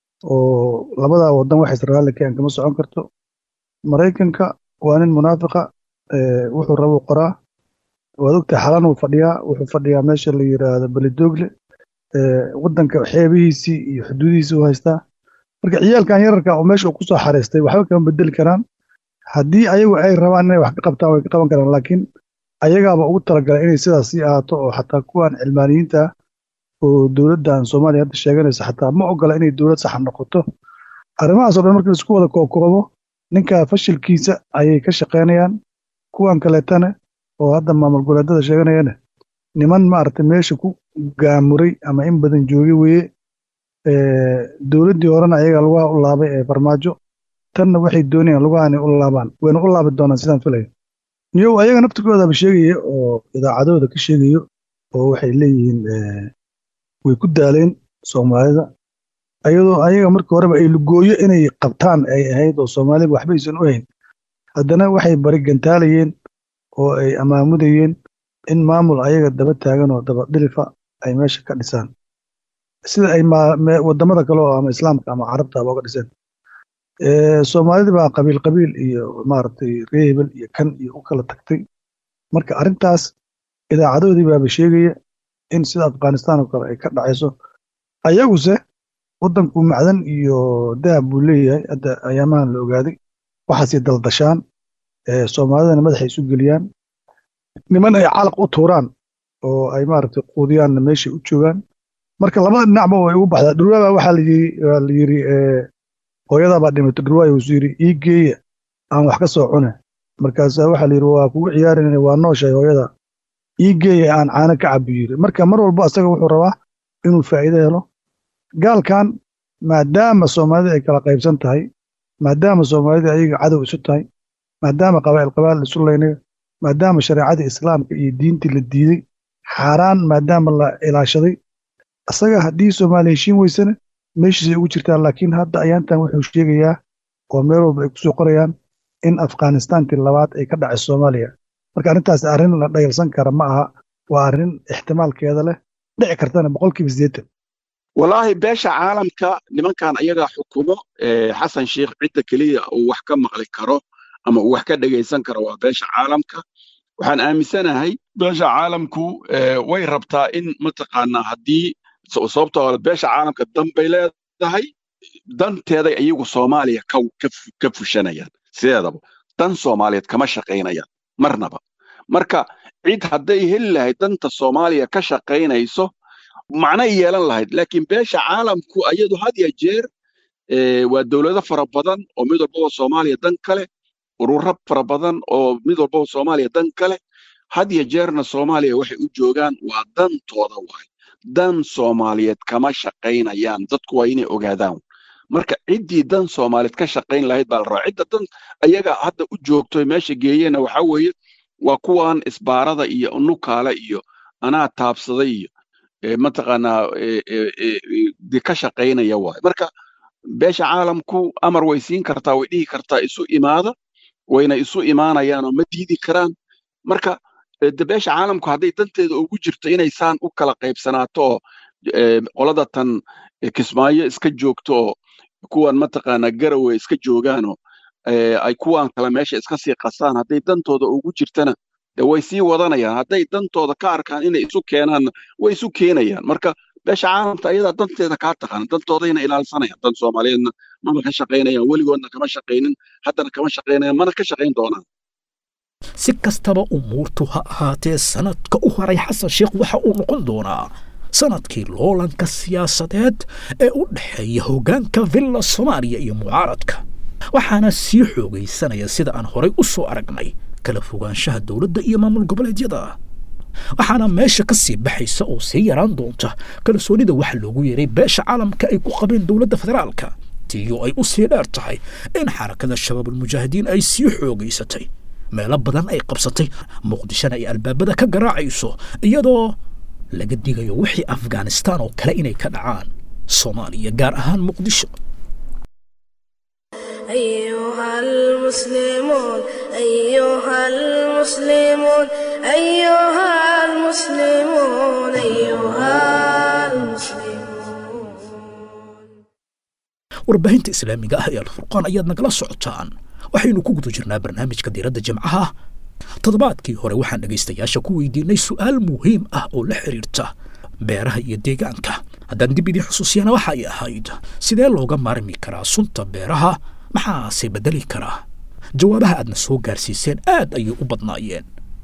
oo labadaa wadan wax israa'iil keen kama socon karto maraykanka waa nin munaafiqa wuxuu rabuu qoraa waad ogtahay xalan uu fadhiyaa wuxuu fadhiyaa meesha la yiraahdo belidogle waddanka xeebihiisii iyo xuduudihiisii u haystaa marka ciyaalkan yararka oo meesha uu ku soo xareystay waxba kama bedeli karaan haddii ayagu ay rabaan inay wax ka qabtaan way ka qaban karaan laakiin ayagaaba ugu talagalay inay sidaas sii ahaato oo xataa kuwan cilmaaniyiinta oo dowladdan soomaaliya hadda sheeganaysa xataa ma ogola inay dowlad saxa noqoto arrimahaasoo dhan marka laisku wada kookoobo ninka fashilkiisa ayay ka shaqaynayaan kuwan kaleetana oo hadda maamul goboleedada sheeganayana niman maaragtay meesha ku gaamuray ama in badan joogay weeye dowladdii horena ayaga lugaha u laabay ee farmaajo tanna waxay doonayaan lugaha inay u laabaan wayna u laabi doonaan sidaan filayo niyow ayaga naftirkoodaba sheegaya oo idaacadooda ka sheegayo oo waxay leeyihiin way ku daaleen soomaalida ayadoo ayaga markii horeba ay lugooyo inay qabtaan ay ahayd oo soomaaliba waxba aysan u hayn haddana waxay bari gantaalayeen oo ay amaamudayeen in maamul ayaga daba taagan oo daba dhilifa ay meesha ka dhisaan sida ay wadamada kale oo ama islaamka ama carabtaba uga dhiseen soomaalida baa qabiil qabiil iyo maaragtay ree hebel iyo kan iyo u kala tagtay marka arrintaas idaacadoodii baaba sheegaya in sida afghanistan oo kale ay ka dhacayso ayaguse waddanku macdan iyo dahab buu leeyahay hadda ayaamahan la ogaaday waxaasay daldashaan soomaalidana madaxay isu geliyaan niman ay calaq u tuuraan oo ay maaragtay quudiyaanna meeshay u joogaan marka labada dhinacba way ugu baxdaa dhurwaabaa waxaa la yiri hooyadaabaa dhimatay dhurwaaya wuxuu yidhi ii geeya aan wax ka soo cune markaasaa waxaa la yidhi waa kugu ciyaarinayna waa nooshahay hooyada ii geeya aan caano ka cabu yiri marka mar walba asaga wuxuu rabaa inuu faa'iido helo gaalkan maadaama soomaalida ay kala qaybsan tahay maadaama soomaalida ayaga cadow isu tahay maadaama qabaa'il qabaa'il isu laynayo maadaama shareecadii islaamka iyo diintii la diiday xaaraan maadaama la ilaashaday asaga haddii soomaaliya heshiin weysana meeshiisay ugu jirtaan laakiin hadda ayaantan wuxuu sheegayaa oo meel walba ay kusoo qorayaan in afghanistantii labaad ay ka dhacay soomaaliya marka arrintaas arrin la dhayalsan kara ma aha waa arrin ixtimaalkeeda leh dhici kartana boqolkiiba siddeetan wallaahi beesha caalamka nimankan ayagaa xukumo xasan sheikh cidda keliya uu wax ka maqli karo ama uu wax ka dhegaysan karo waa beesha caalamka waxaan aaminsanahay beesha caalamku way rabtaa in mataqaanaa haddii sababtoo beesha caalamka dan bay leedahay danteeday iyagu soomaaliya ka fushanayaan sideedaba dan soomaaliyeed kama shaqaynayaan marnaba marka cid hadday heli lahayd danta soomaaliya ka shaqaynayso macnay yeelan lahayd laakiin beesha caalamku ayadu had ya jeer waa dowlado fara badan oo mid walbaba soomaaliya dan kale ururo fara badan oo mid walbaba soomaaliya dan kale had ya jeerna soomaaliya waxay u joogaan waa dantooda waay dan soomaaliyeed kama shaqaynayaan dadku waa inay ogaadaan marka ciddii dan soomaaliyeed ka shaqayn lahayd baa la rabaa cidda dan ayaga hadda u joogto meesha geeyena waxa weeye waa kuwan isbaarada iyo nukaale iyo anaa taabsaday iyo mataqaanaa de ka shaqaynaya waay marka beesha caalamku amar way siin kartaa way dhihi kartaa isu imaada wayna isu imaanayaanoo ma diidi karaan marka de beesha caalamku hadday danteeda ugu jirto inay saan u kala qaybsanaato oo qolada tan kismaayo iska joogto oo kuwan mataqaanaa garowe iska joogaanoo ay kuwan kale meesha iska sii qasaan hadday dantooda ugu jirtana de way sii wadanayaan hadday dantooda ka arkaan inay isu keenaanna way isu keenayaan marka beesha caalamka ayadaa danteeda kaa taqaana dantoodayna ilaalsanayaan dan soomaaliyeedna mama ka shaqaynayaan weligoodna kama shaqaynin haddana kama shaqaynayaan mana ka shaqayn doonaan si kastaba umuurtu ha ahaatee sanadka u haray xasan sheekh waxa uu noqon doonaa sanadkii loolanka siyaasadeed ee u dhexeeya hoggaanka villa soomaaliya iyo mucaaradka waxaana sii xoogaysanaya sida aan horay u soo aragnay kala fogaanshaha dowladda iyo maamul goboleedyada waxaana meesha ka sii baxaysa oo sii yaraan doonta kalsoonida waxa loogu yeeray beesha caalamka ay ku qabeen dowladda federaalka tiyo ay u sii dheer tahay in xarakada shabaabulmujaahidiin ay sii xoogaysatay meelo badan ay qabsatay muqdishona ay albaabada ka garaacayso iyadoo laga digayo wixii afghanistaan oo kale inay ka dhacaan soomaaliya gaar ahaan muqdisho أيها المسلمون أيها المسلمون أيها المسلمون أيها المسلمون warbaahinta islaamiga ah ee alfurqaan ayaad nagala socotaan waxaynu ku guda jirnaa barnaamijka diiradda jimcaha toddobaadkii hore waxaan dhegaystayaasha ku weydiinay su'aal muhiim ah oo la xidhiirta beeraha iyo deegaanka haddaan dib idin xusuusiyana waxa ay ahayd sidee looga maarmi karaa sunta beeraha maxaase beddeli karaa jawaabaha aadna soo gaarsiiseen aad ayay u badnaayeen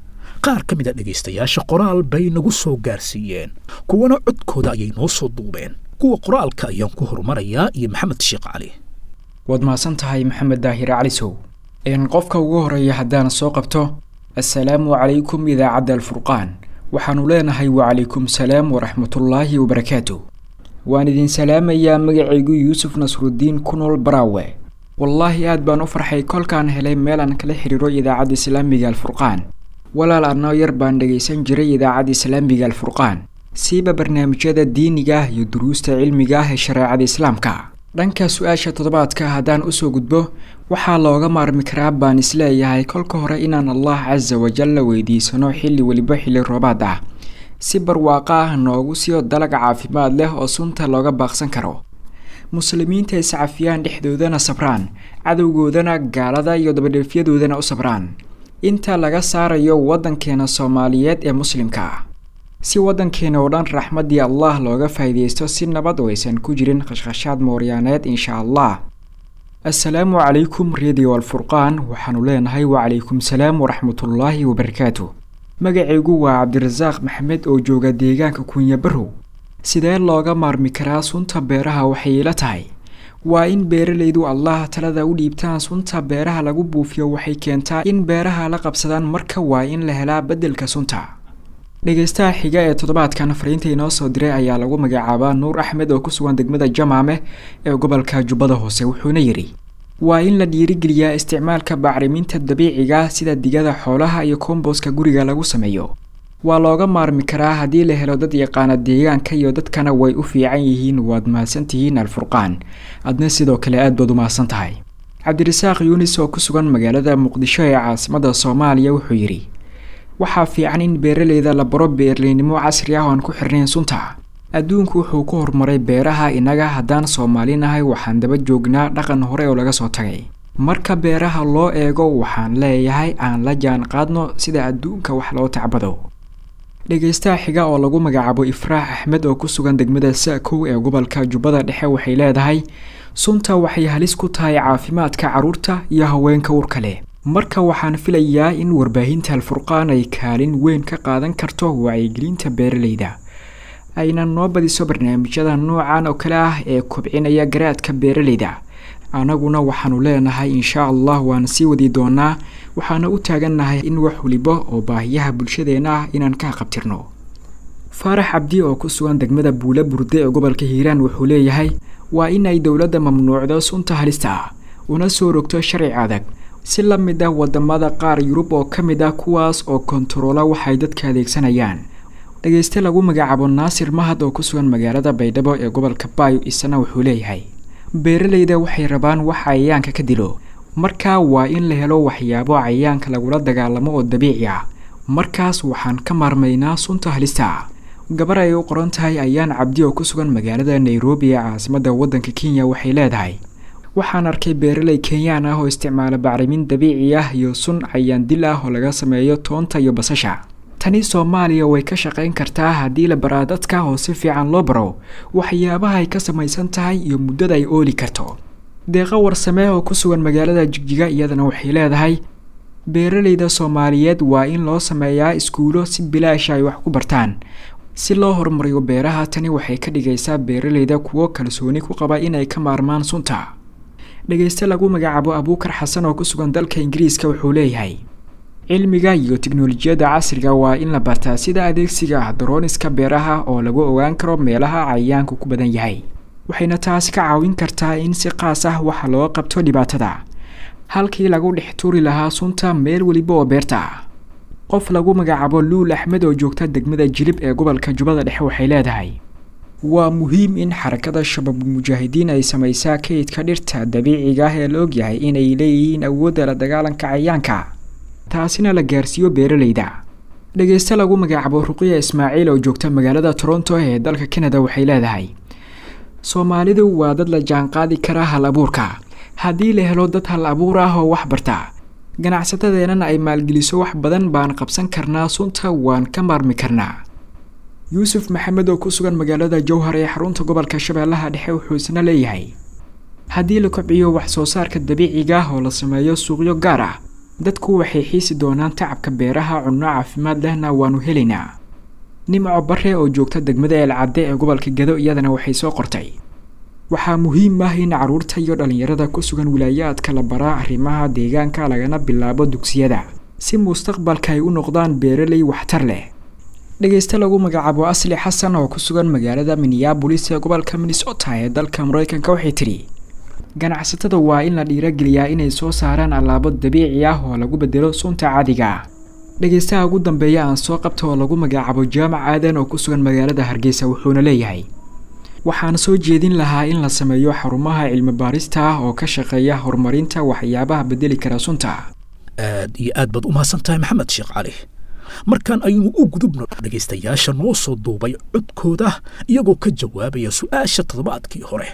qaar ka mid a dhegaystayaasha qoraal bay nagu soo gaarsiiyeen kuwana codkooda ayay noo soo duubeen kuwa qoraalka ayaan ku horumarayaa iyo maxamed sheekh cali waad mahadsan tahay maxamed daahir calisow n qofka ugu horeeya haddaan soo qabto assalaamu calaykum idaacadda alfurqaan waxaannu leenahay wacalaykum salaam waraxmatullaahi wabarakaatu waan idin salaamayaa magacaygu yuusuf nasrudiin ku nool baraawe wallaahi aad baan u farxay kolkaan helay meel aan kala xiriiro idaacadda islaamiga alfurqaan walaal annoo yar baan dhegaysan jiray idaacadda islaamiga alfurqaan siiba barnaamijyada diiniga ah iyo duruusta cilmiga ah ee shareecada islaamka dhanka su-aasha toddobaadka haddaan usoo gudbo waxaa looga maarmi karaa baan isleeyahay kolka hore inaan allah casa wajal la weydiisano xilli weliba xilli roobaad ah si barwaaqo ah noogu siyo dalag caafimaad leh oo sunta looga baaqsan karo muslimiinta iscafiyaan dhexdoodana sabraan cadowgoodana gaalada iyo dabadheefyadoodana u sabraan inta laga saarayo waddankeena soomaaliyeed ee muslimka ah si waddankeena oo dhan raxmaddii allah looga faa'iidaysto si nabad oo aysan ku jirin khashkhashaad mooryaaneed insha allah assalaamu calaykum radio alfurqaan waxaanu leenahay wacalaykum salaam waraxmatullaahi wabarakaatu magacaygu waa cabdirasaaq maxamed oo jooga deegaanka kunya barow sidee looga maarmi karaa sunta beeraha waxay ila tahay waa in beeralaydu allah talada u dhiibtaan sunta beeraha lagu buufiyo waxay keentaa in beeraha la qabsadaan marka waa in la helaa beddelka sunta dhegaystaha xiga ee toddobaadkan fariinta inoo soo diray ayaa lagu magacaabaa nuur axmed oo ku sugan degmada jamaame ee gobolka jubbada hoose wuxuuna yidhi waa in la dhiirigeliyaa isticmaalka bacriminta dabiiciga sida digada xoolaha iyo komboska guriga lagu sameeyo waa looga maarmi karaa haddii la helo dad yaqaana deegaanka iyo dadkana way u fiican yihiin waad mahadsan tihiin alfurqaan adna sidoo kale aad baad u mahadsan tahay cabdirasaaq yuunis oo ku sugan magaalada muqdisho ee caasimada soomaaliya wuxuu yidhi waxaa fiican in beeraleyda la baro beerleynimo casri ah oo aan ku xirnayn sunta adduunku wuxuu ku horumaray beeraha innaga haddaan soomaalinahay waxaan daba joognaa dhaqan hore oo laga soo tagay marka beeraha loo eego waxaan leeyahay aan la jaan qaadno sida adduunka wax loo tacbado dhegaystaha xiga oo lagu magacaabo ifraax axmed oo ku sugan degmada sa-kow ee gobolka jubbada dhexe waxay leedahay sunta waxay halis ku tahay caafimaadka carruurta iyo haweenka urka leh marka waxaan filayaa in warbaahinta alfurqaan ay kaalin weyn ka qaadan karto wacyigelinta beeraleyda ayna noo badiso barnaamijyada noocan oo kale ah ee kobcinaya garaadka beeraleyda annaguna waxaanu leenahay insha allah waan sii wadi doonaa waxaana u taagannahay in wax waliba oo baahiyaha bulshadeenna ah inaan ka qabtirno faarax cabdi oo ku sugan degmada buula burde ee gobolka hiiraan wuxuu leeyahay waa in ay dowladda mamnuucdo sunta halista ah una soo rogto sharci adag si la mid ah wadamada qaar yurub oo ka mid ah kuwaas oo kontaroola waxay dadka adeegsanayaan dhegayste lagu magacaabo naasir mahad oo ku sugan magaalada baydhabo ee gobolka baayo isana wuxuu leeyahay beeraleyda waxay rabaan wax cayayaanka ka dilo markaa waa in la helo waxyaabo cayayaanka lagula dagaalamo oo dabiici ah markaas waxaan ka maarmaynaa sunta halista ah gabar ay u qoran tahay ayaan cabdi oo ku sugan magaalada nairobi ee caasimadda waddanka kenya waxay leedahay waxaan arkay beeraley kenyaan ah oo isticmaala bacrimin dabiici ah iyo sun cayaan dil ah oo laga sameeyo toonta iyo basasha tani soomaaliya way ka shaqayn kartaa haddii la baraa dadka oo si fiican loo baro waxyaabaha ay ka samaysan tahay iyo muddada ay ooli karto deeqa warsamee oo ku sugan magaalada jigjiga iyadana waxay leedahay beeraleyda soomaaliyeed waa in loo sameeyaa iskuulo si bilaasha ay wax ku bartaan si loo horumariyo beeraha tani waxay ka dhigaysaa beeraleyda kuwo kalsooni ku qaba inay ka maarmaan sunta dhegayste lagu magacaabo abuukar xasan oo ku sugan dalka ingiriiska wuxuu leeyahay cilmiga iyo tiknolojiyadda casriga waa in la bartaa sida adeegsiga darooniska beeraha oo lagu ogaan karo meelaha cayayaanku ku badan yahay waxayna taasi ka caawin kartaa in si qaas ah waxa loo qabto dhibaatada halkii lagu dhex tuuri lahaa sunta meel weliba oo beerta ah qof lagu magacaabo luul axmed oo joogta degmada jilib ee gobolka jubbada dhexe waxay leedahay waa muhiim in xarakada shabaab mujaahidiin ay samaysaa kaydka dhirta dabiiciga ah ee la ogyahay inay leeyihiin awoodda la dagaalanka cayayaanka taasina la gaarsiiyo beeraleyda dhegayste lagu magacaabo ruqiya ismaaciil oo joogta magaalada toronto ee dalka canada waxay leedahay soomaalidu waa dad la jaanqaadi kara hal abuurka haddii la helo dad hal abuur ah oo wax barta ganacsatadeenana ay maalgeliso wax badan baan qabsan karnaa sunta waan ka maarmi karnaa yuusuf maxamed oo ku sugan magaalada jowhar ee xarunta gobolka shabeellaha dhexe wuxuu isna leeyahay haddii la kobciyo wax soo saarka dabiiciga ah oo la sameeyo suuqyo gaar ah dadku waxay xiisi doonaan tacabka beeraha cunno caafimaad lehna waanu helaynaa nimco bare oo joogta degmada eelcadde ee gobolka gado iyadana waxay soo qortay waxaa muhiim ah in carruurta iyo dhallinyarada ku sugan wilaayaadka la baraa arrimaha deegaanka lagana bilaabo dugsiyada si mustaqbalka ay u noqdaan beeraley waxtar leh dhegeyste lagu magacaabo asli xasan oo ku sugan magaalada minneabolis ee gobolka minnesota ee dalka mareykanka waxay tidhi ganacsatada waa in la dhiirageliyaa inay soo saaraan allaabo dabiici ah oo lagu bedelo sunta caadiga dhegeystaha ugu dambeeya aan soo qabta oo lagu magacaabo jaamac aadan oo ku sugan magaalada hargeysa wuxuuna leeyahay waxaan soo jeedin lahaa in la sameeyo xarumaha cilmi baarista ah oo ka shaqeeya horumarinta waxyaabaha bedeli kara sunta aad iyo aad baad u mahadsan tahay maxamed sheekh cali markaan aynu u gudubno dhegaystayaasha noo soo duubay codkooda iyagoo ka jawaabaya su-aasha toddobaadkii hore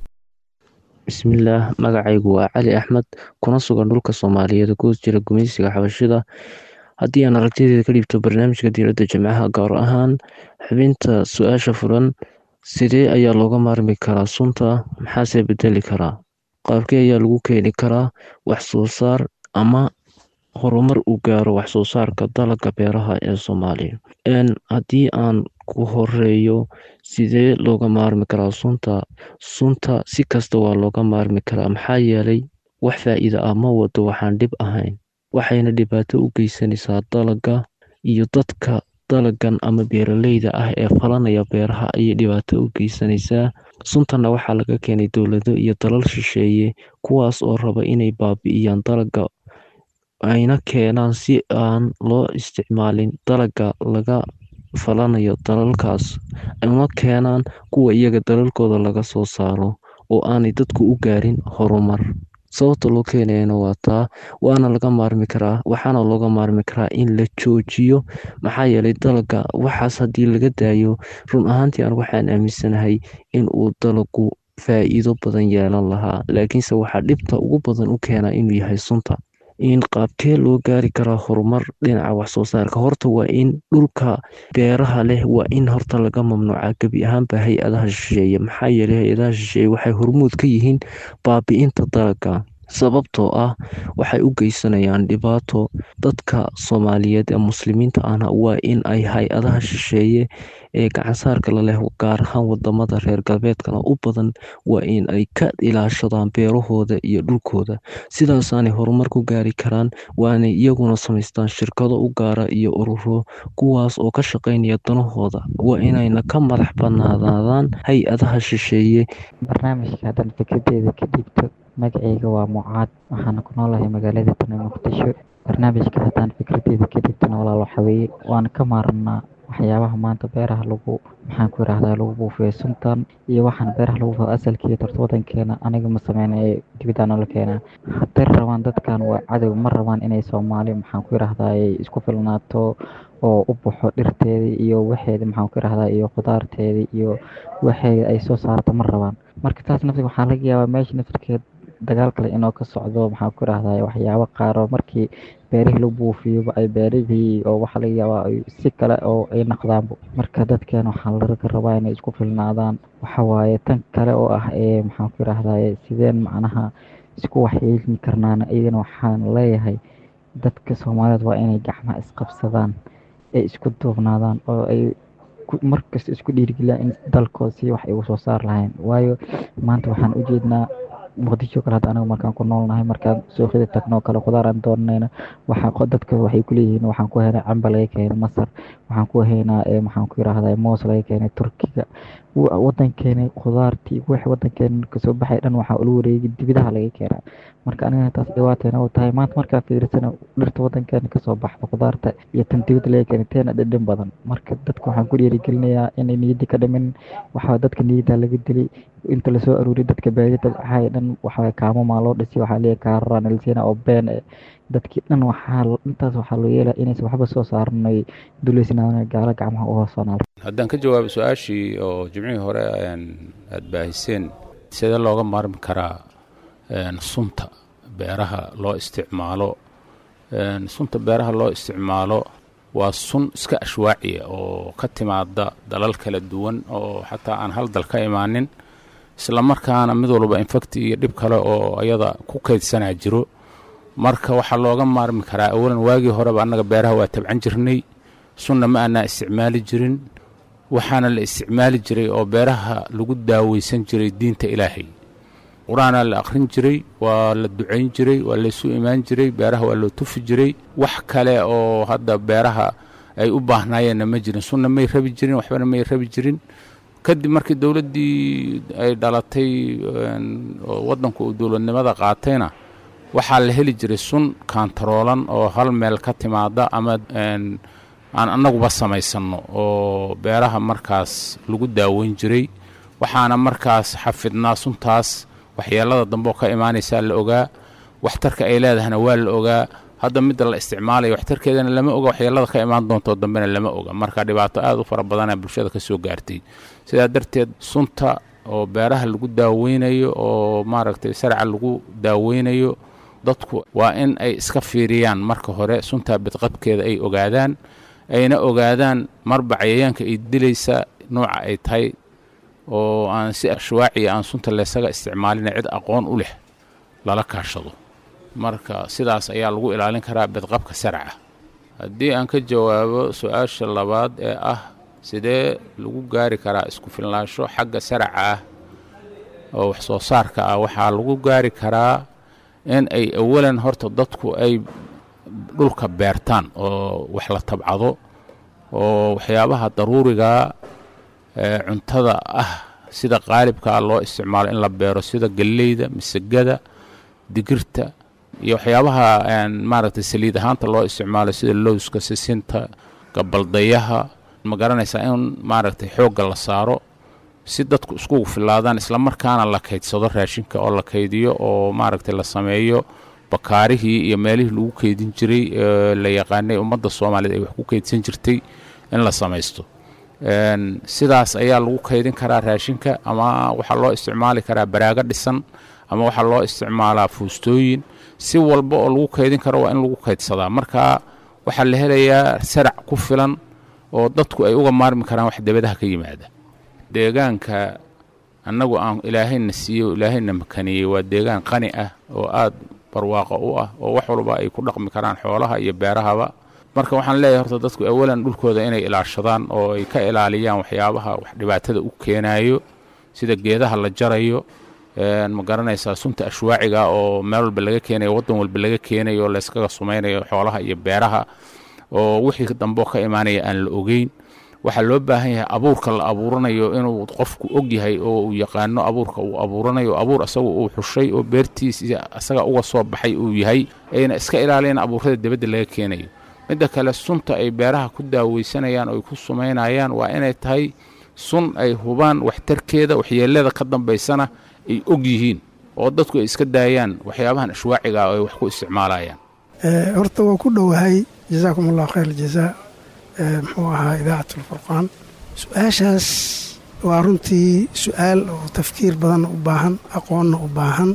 bismillaah magacaygu waa cali axmed kuna sugan dhulka soomaaliyeed guud jira gumaysiga xabashida haddii aan aragtideeda ka dhiibto barnaamijka diiradda jimcaha gaar ahaan xubinta su-aasha furan sidee ayaa looga maarmi karaa sunta maxaase bedeli karaa qaabkee ayaa lagu keeni karaa wax soo saar ama horumar uu gaaro wax soo saarka dalagga beeraha ee soomaaliya haddii aan ku horeeyo sidee looga maarmi karaa sunta sunta si kasta waa looga maarmi karaa maxaa yeelay wax faa'iida ah ma wado waxaan dhib ahayn waxayna dhibaato u geysanaysaa dalagga iyo dadka dalagan ama beeraleyda ah ee falanaya beeraha ayay dhibaato u geysanaysaa suntanna waxaa laga keenay dowlado iyo dalal shisheeye kuwaas oo raba inay baabi'iyaan dalagga ayna keenaan si aan loo isticmaalin dalagga laga falanayo dalalkaas una keenaan kuwa iyaga dalalkooda laga soo saaro oo aanay dadku u gaarin horumar sababta loo keenayana waa taa waana laga maarmi karaa waxaana looga maarmi karaa in la joojiyo maxaa yeelay dalagga waxaas haddii laga daayo run ahaantii aan waxaan aaminsanahay in uu dalagu faa'iido badan yeelan lahaa laakiinse waxaa dhibta ugu badan u keenaa inuu yahay sunta in qaabkee loo gaari karaa horumar dhinaca waxsoo saarka horta waa in dhulka beeraha leh waa in horta laga mamnuuca gebi ahaanba hay-adaha shisheeye maxaa yeelay hay-adaha shisheeye waxay hormuud ka yihiin baabi'inta dalagga sababtoo ah waxay u geysanayaan dhibaato dadka soomaaliyeed ee muslimiinta ahna waa in ay hay-adaha shisheeye ee gacansaarka la leh gaar ahaan wadamada reer galbeedkana u badan waa in ay ka ilaashadaan beerahooda iyo dhulkooda sidaasaanay horumar ku gaari karaan waanay iyaguna samaystaan shirkado u gaara iyo ururo kuwaas oo ka shaqaynaya danahooda waa inayna ka madax banaanaadaan hay-adaha shisheeye barnaamijka haddaan fikradeeda ka dhiibto magacayga waa mucaad waxaana ku noolahay magaalada tana muqdisho barnaamijka haddaan fikradeeda ka dhiibtana walaal waxaweeye waan ka maaranaa waxyaabaha maanta beeraha lagu maxaan ku yidhaahdaa lagu buufiyo suntan iyo waxaan beeraha lagu buufiyo asalkii torta wadankeena aniga ma sameyna ee dibidaan noola keenaa hadday rabaan dadkan waa cadow ma rabaan inay soomaali maxaan ku yidhaahdaa ay isku filnaato oo u baxo dhirteedii iyo waxeeda maxaan ku yidhaahdaa iyo khudaarteedii iyo waxeeda ay soo saarto ma rabaan marka taas naftiga waxaa laga yaabaa meesha naftirkeed dagaal kale inoo ka socdo maxaan ku yidhaahdaa waxyaabo qaar oo markii beerihii la buufiyoba ay beerihii oo waxaa laga yaabaa ay si kale oo ay naqdaanba marka dadkeena waxaa laga rabaa inay isku filnaadaan waxa waaye tan kale oo ah ee maxaan ku yidhaahdaa sideen macnaha isku waxyeelin karnaana iyadana waxaan leeyahay dadka soomaaliyeed waa inay gacmaha isqabsadaan ay isku duubnaadaan oo ay markasta isku dhiirigeliyaan in dalkooda si wax ay ugu soo saar lahayn waayo maanta waxaan u jeednaa muqdisho kale hadda anaga markaan ku noolnahay markaan suuqyada tagno kale khudaar aan doonanayna waxaa dadka waxay ku leeyihiin waxaan ku haynaa camba laga keenay masar waxaan ku haynaa maxaan ku yidhaahdaa moos laga keenay turkiga wadankeena khudaartii wixii wadankeena kasoo baxay dhan waxaa ula wareegay dibidaha laga keenaa marka anigana taas dhibaateena u tahay maanta markaa fiirsana dhirta wadankeena kasoo baxda khudaarta iyo tan dibida laga keenay teena dhadhan badan marka dadka waxaan ku dhiirigelinayaa inay niyadii ka dhimin waxaa dadka niyadda laga dilay inta lasoo aruuriy dadka baadiyada waxaa dhan waxaa kaamamaa loo dhisay waxaa leeyahay kaararaan elsiina oo been eh dadkii dhan waxaa intaas waxaa loo yeelaya inaysan waxba soo saaranay duleysnaan gaalo gacmaha u hoosanaa haddaan ka jawaabo su-aashii oo jimcihii hore aada baahiseen sidee looga maarmi karaa sunta beeraha loo isticmaalo sunta beeraha loo isticmaalo waa sun iska ashwaaciya oo ka timaada dalal kala duwan oo xataa aan hal dal ka imaanin isla markaana mid walba infakti iyo dhib kale oo ayada ku kaydsanaa jiro marka waxaa looga maarmi karaa awalan waagii horeba annaga beeraha waa tabcan jirnay sunna ma aanaa isticmaali jirin waxaana la isticmaali jiray oo beeraha lagu daaweysan jiray diinta ilaahay qur-aanaa la akhrin jiray waa la ducayn jiray waa laysu imaan jiray beeraha waa loo tufi jiray wax kale oo hadda beeraha ay u baahnaayeenna ma jirin sunna may rabi jirin waxbana may rabi jirin kadib markii dowladdii ay dhalatay oo waddanku uu dowladnimada qaatayna waxaa la heli jiray sun kaantaroolan oo hal meel ka timaada ama aan annaguba samaysanno oo beeraha markaas lagu daaweyn jiray waxaana markaas xafidnaa suntaas waxyeelada dambe oo ka imaanaysaa la ogaa waxtarka ay leedahana waa la ogaa hadda midda la isticmaalayo waxtarkeedana lama oga waxyeelada ka imaan doontoo dambena lama oga marka dhibaato aad u fara badana bulshada ka soo gaartay sidaa darteed sunta oo beeraha lagu daaweynayo oo maaragtay sarca lagu daaweynayo dadku waa in ay iska fiiriyaan marka hore suntaa bidqabkeeda ay ogaadaan ayna ogaadaan marba cayayaanka ay dilaysa nooca ay tahay oo aan si ashwaaciya aan sunta laysaga isticmaalina cid aqoon u leh lala kaashado marka sidaas ayaa lagu ilaalin karaa bidqabka sarca haddii aan ka jawaabo su-aasha labaad ee ah sidee lagu gaari karaa isku filnaansho xagga sarca ah oo wax soo saarka ah waxaa lagu gaari karaa in ay awalan horta dadku ay dhulka beertaan oo wax la tabcado oo waxyaabaha daruuriga ee cuntada ah sida qaalibkaa loo isticmaalo in la beero sida galleyda misagada digirta iyo waxyaabaha maaragtay saliid ahaanta loo isticmaalo sida lowska sisinta gabaldayaha ma garanaysaa in maaragtay xoogga la saaro si dadku iskugu filaadaan islamarkaana la kaydsado raashinka oo la kaydiyo oo maaragtay la sameeyo bakaarihii iyo meelihii lagu keydin jiray la yaqaanay ummadda soomaaliyeed ay wax ku keydsan jirtay in la samaysto sidaas ayaa lagu kaydin karaa raashinka ama waxaa loo isticmaali karaa baraago dhisan ama waxaa loo isticmaalaa fuustooyin si walba oo lagu kaydin karo waa in lagu kaydsadaa marka waxaa la helayaa sarac ku filan oo dadku ay uga maarmi karaan wax debadaha ka yimaada deegaanka annagu aan ilaahayna siiyo ilaahayna makaniyey waa deegaan qani ah oo aad barwaaqo u ah oo wax walba ay ku dhaqmi karaan xoolaha iyo beerahaba marka waxaan leeyahay horta dadku awalan dhulkooda inay ilaashadaan oo ay ka ilaaliyaan waxyaabaha wax dhibaatada u keenayo sida geedaha la jarayo ma garanaysaa sunta ashwaaciga oo meel walba laga keenayo waddan walba laga keenayo oo layskaga sumaynayo xoolaha iyo beeraha oo wixii dambeo ka imaanaya aan la ogeyn waxaa loo baahan yahay abuurka la abuuranayo inuu qofku og yahay oo uu yaqaano abuurka uu abuuranayo abuur asaga uu xushay oo beertiisa asaga uga soo baxay uu yahay ayna iska ilaaliyaan abuurada dibadda laga keenayo midda kale sunta ay beeraha ku daaweysanayaan oo ay ku sumaynayaan waa inay tahay sun ay hubaan waxtarkeeda waxyeelada ka dambaysana ay og yihiin oo dadku ay iska daayaan waxyaabahan ashwaaciga oo ay wax ku isticmaalayaan horta waa ku dhowahay jazaakum allah khayr jazaa muxuu ahaa idaacat alfurqaan su-aashaas waa runtii su-aal oo tafkiir badanna u baahan aqoonna u baahan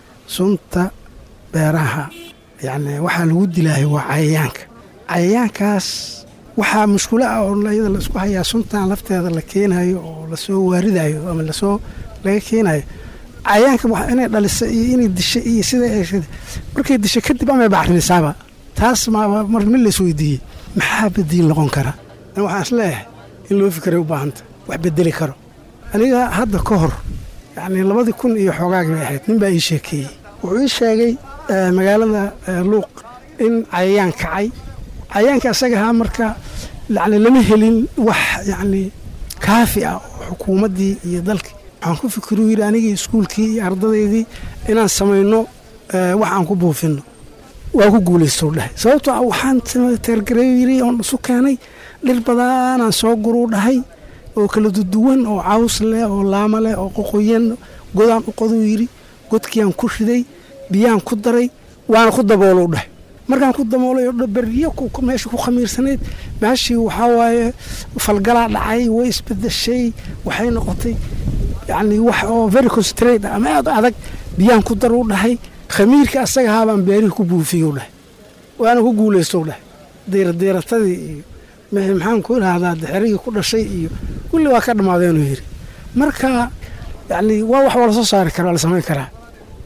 sunta beeraha yacni waxaa lagu dilaahay waa cayayaanka cayayaankaas waxaa mushkulo ah oo iyada la isku hayaa suntan lafteeda la keenayo oo lasoo waaridayo ama lasoo laga keenayo cayayaanka inay dhalisa iyo inay disha iyo sida markay disha kadib amay bacrimisaaba taas maaba mar mid lays weydiiyey maxaa badiil noqon kara waxaan is leeyahay in loo fikiray u baahanta wax bedeli karo aniga hadda ka hor yacnii labadii kun iyo xoogaagi bay ahayd nin baa ii sheekeeyey wuxuu ii sheegay magaalada luuq in cayayaan kacay cayayaanka asagahaa marka yani lama helin wax yacnii kaafi ah oo xukuumaddii iyo dalkii waxaan ku fikiruu yidhi anigii iskuulkii iyo ardadaydii inaan samayno wax aan ku buufinno waa ku guulaystou dhahay sababtoo ah waxaan teergareeyo yidhi oon isu keenay dhir badanaan soo guruu dhahay oo kala duduwan oo caws leh oo laama leh oo qoqoyan godaan u qoduu yidhi godkiiaan ku riday biyaan ku daray waana ku daboolou dhahay markaan ku daboolay oo beryo meesha ku khamiirsanayd meeshii waxaa waaye falgalaa dhacay way isbedeshay waxay noqotay yacni wax oo very concentrate ama aad adag biyaan ku dar u dhahay khamiirka asagahaa baan beerihii ku buufiyou dhahay waana ku guulaystow dhahay diiradiiratadii iyo maxaan ku idhaahdaa dexerigii ku dhashay iyo kulli waa ka dhammaadeenuu yidhi marka yacni waa wax waa la soo saari kara waa la samayn karaa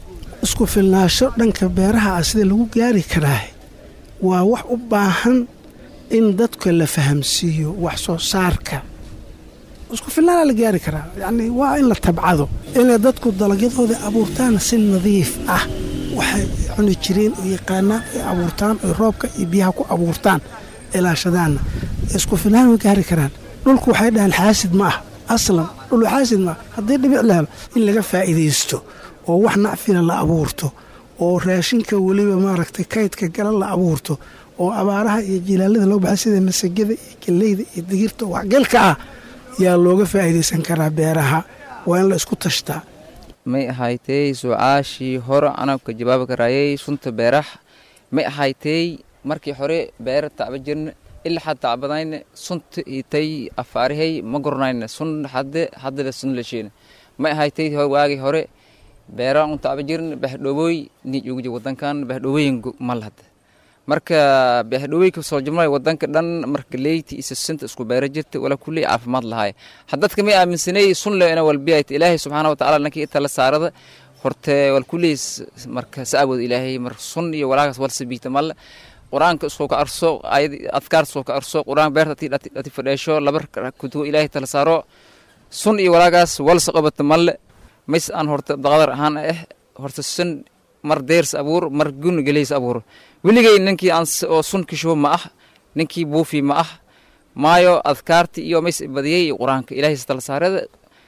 isku filnaasho dhanka beeraha ah sida lagu gaari karaa waa wax u baahan in dadka la fahamsiiyo wax soo saarka isku filnaana la gaari karaa yacni waa in la tabcado inay dadku dalagyadooda abuurtaan si nadiif ah waxay cuni jireen oo yaqaanaan ay abuurtaan oy roobka iyo biyaha ku abuurtaan ilaashadaanna isku filnaan way gaari karaan dhulku waxay dhahaan xaasid ma ah aslan dhul xaasid ma ah haddii dhibic la helo in laga faa'iidaysto oo wax nacfila la abuurto oo raashinka weliba maaragtay kaydka gala la abuurto oo abaaraha iyo jilaalada loo baxay sida masagada iyo galleyda iyo digirta waxgalka ah yaa looga faa'iidaysan karaa beeraha waa in la isku tashtaa may ahaaytay su-aashii hore anaa ka jawaabi karaayay sunta beeraha may ahaaytay markii hore beera tacba jirna ilaa tacbadayna sunta itay afaarihay ma goranayna sun hadde haddaba sun lesheena may ahaaytay waagii hore beera un tacba jirna bahdhowooy ni uguji wadankan bahdhowooyin mal hadda marka bahdhoweyka soo jumlay wadanka dhan marka leyti isa sinta isku beera jirta wala kulli caafimaad lahaay haddadka may aaminsanay sun le ina walbiyayt ilaahay subxaana wa tacaala nankii itala saarada horte wal kulli marka saawood ilaahay mar sun iyo walaagaas wal sabiita mal qur-aanka isku ka arso ayad adkaar isku ka arso qur-aan beerta ati ati fadheesho laba kutubo ilaahay tala saaro sun iyo walaagaas wal saqabata malle mays aan horta daqadar ahaan ah horta sun mar deers abuur mar gun geleys abuur weligay ninkii aan oo sun kishubo ma ah ninkii buufi ma ah maayo adkaarti iyo mays badiyey qur-aanka ilaahay tala saarada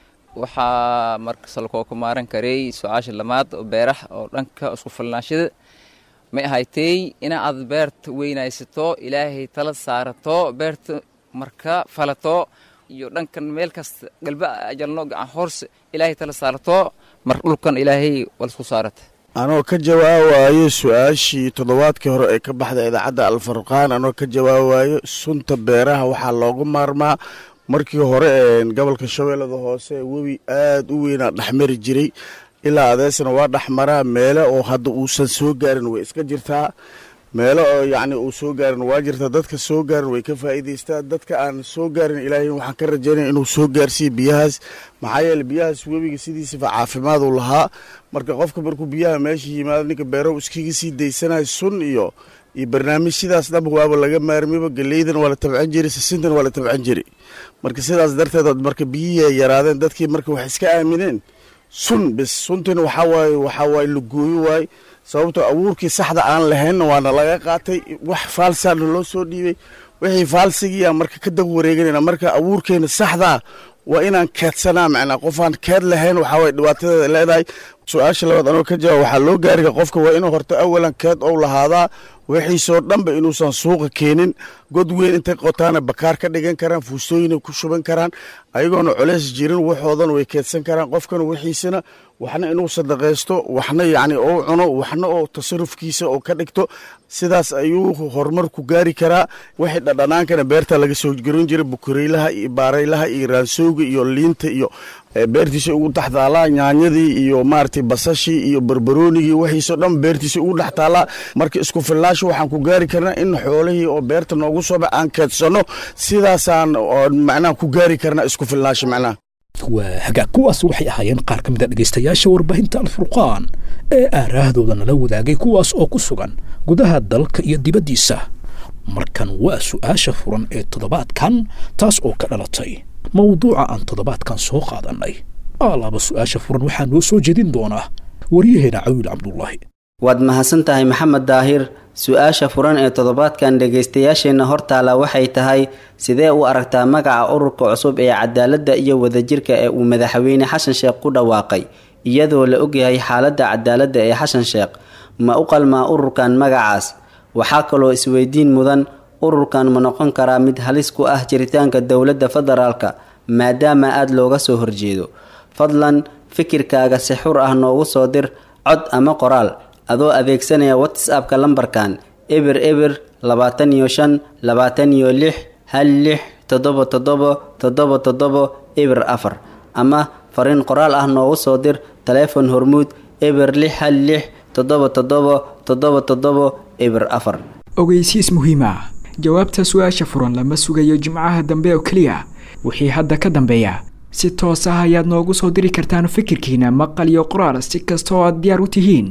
waxaa marka salkoo ku maaran karay su-aasha lamaad oo beeraha oo dhanka isku filnaashada may ahaaytay ina aad beerta weynaysato ilaahay tala saarato beerta marka falato iyo dhankan meel kasta galba ajalno gacan hoorse ilaahay tala saarato mar dhulkan ilaahay walisku saarata anoo ka jawaabayo su-aashii toddobaadkii hore ee ka baxda idaacadda alfarqaan anoo ka jawaabayo sunta beeraha waxaa loogu maarmaa markii hore gobolka shabeellada hoose webi aad u weynaa dhexmari jiray ilaa adeesna waa dhexmaraa meele oo hadda uusan soo gaarin way iska jirtaa meelo oo yacni uu soo gaarin waa jirtaa dadka soo gaarin way ka faa'iidaystaa dadka aan soo gaarin ilaahay waxaan ka rajaynaya inuu soo gaarsiiyo biyahaas maxaa yeele biyahaas webiga sidiisaba caafimaaduu lahaa marka qofka markuu biyaha meesha yimaado ninka beerow iskaga sii daysanayo sun iyo iyo barnaamij sidaas dhanba waaba laga maarmiba galeydana waa la tabcan jiray sisintana waa la tabcan jiray marka sidaas darteed marka biyihii ay yaraadeen dadkii marka waxay iska aamineen sun bis suntina waxaa waaye waxaa waaye la gooyo waaye sababtoo abuurkii saxda aan lahaynna waana laga qaatay wax faalsaana loo soo dhiibay wixii faalsigiiyaa marka ka dab wareeganayna marka abuurkeena saxdaa waa inaan keedsanaa macnaa qofaan keed lahayn waxaa waye dhibaatadeeda leedahay su-aasha labaad anoo ka jawaab waxaa loo gaariga qofka waa inuu horta awalan keed ou lahaadaa wixiisoo dhanba inuusan suuqa keenin god weyn intay qotaana bakaar ka dhigan karaan fuustooyina ku shuban karaan ayagoona culeys jirin waxoodan way keedsan karaan qofkana wixiisana waxna inuu sadaqaysto waxna yacni ou cuno waxna oo tasarufkiisa oo ka dhigto sidaas ayuu horumar ku gaari karaa wixii dhadhanaankana beerta laga soo garin jiray bukureylaha iyo baaraylaha iyo raansowga iyo liinta iyo beertiisa ugu dhex taalaa nyaanyadii iyo maaragtay basashii iyo barbaroonigii wixiisoo dhan beertiisa ugu dhex taalaa marka isku filnaasha waxaan ku gaari karnaa in xoolihii oo beerta noogu sooba aan keedsanno sidaasaan macnaha ku gaari karnaa isku filnaasha macnaha waa hagaag kuwaas waxay ahaayeen qaar ka mid a dhegaystayaasha warbaahinta alfurqaan ee aaraahdooda nala wadaagay kuwaas oo ku sugan gudaha dalka iyo dibaddiisa markan waa su'aasha furan ee toddobaadkan taas oo ka dhalatay mawduuca aan toddobaadkan soo qaadannay alaaba su'aasha furan waxaa noo soo jeedin doonaa waryaheena cawiil cabdullaahi waad mahadsan tahay maxamed daahir su-aasha furan ee toddobaadkan dhegaystayaasheenna hortaala waxay tahay sidee u aragtaa magaca ururka cusub ee cadaaladda iyo wadajirka ee uu madaxweyne xasan sheekh ku dhawaaqay iyadoo la ogyahay xaaladda cadaaladda ee xasan sheekh ma u qalmaa ururkan magacaas waxaa kaloo isweydiin mudan ururkan ma noqon karaa mid halis ku ah jiritaanka dowladda federaalka maadaama aada looga soo horjeedo fadlan fikirkaaga si xur ah noogu soo dir cod ama qoraal adoo adeegsanaya whatsappka lambarkan eber eber labaatan iyo shan labaatan iyo lix hal lix toddoba toddoba toddoba toddoba eber afar ama fariin qoraal ah noogu soo dir taleefon hormuud eber lix hal lix toddoba toddoba toddoba toddoba eber afar ogeysiis muhiim ah jawaabta su-aasha furan lama sugayo jimcaha dambe oo keliya wixii hadda ka dambeeya si toos ah ayaad noogu soo diri kartaan fikirkiina maqal iyo qoraal si kasta oo aad diyaar u tihiin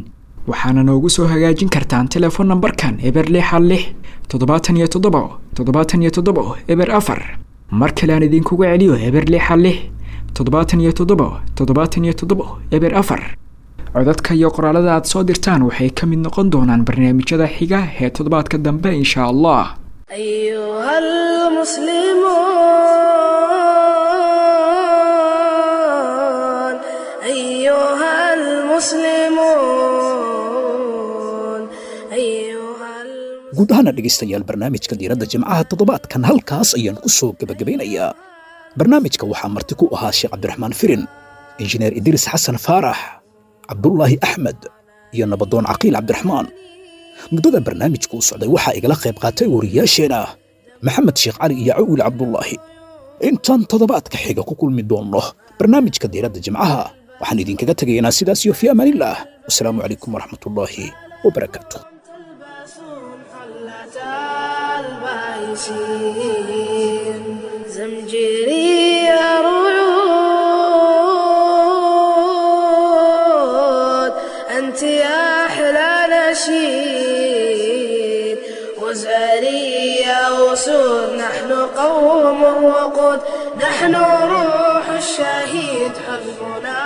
waxaana noogu soo hagaajin kartaan telefoon nambarkan eber lixa lix toddobaatan iyo toddoba toddobaatan iyo toddoba eber afar mar kale aan idinkugu celiyo eber lixa lix toddobaatan iyo toddoba toddobaatan iyo toddoba eber afar codadka iyo qoraalada aad soo dirtaan waxay ka mid noqon doonaan barnaamijyada xiga ee toddobaadka dambe insha allah أيها المسلمون أيها المسلمون guud ahaana dhegaystayaal barnaamijka diiradda jimcaha toddobaadkan halkaas ayaan ku soo gebagabaynayaa barnaamijka waxaa marti ku ahaa sheekh cabdiraxmaan firin injineer idriis xasan faarax cabdulaahi axmed iyo nabadoon caqiil cabdiraxmaan muddada barnaamijku u socday waxaa igala qayb qaatay wariyaasheena maxamed sheekh cali iyo cawil cabdulaahi intaan toddobaadka xiga ku kulmi doonno barnaamijka diiradda jimcaha waxaan idinkaga tegaynaa sidaas iyo fii amaanillaah wasalaamu calaykum waraxmatullaahi wabarakaatu البايسين زمجري رعود أنت يا أحلى نشيد وزاري يا أسود نحن قوم الوقود نحن روح الشهيد حزبنا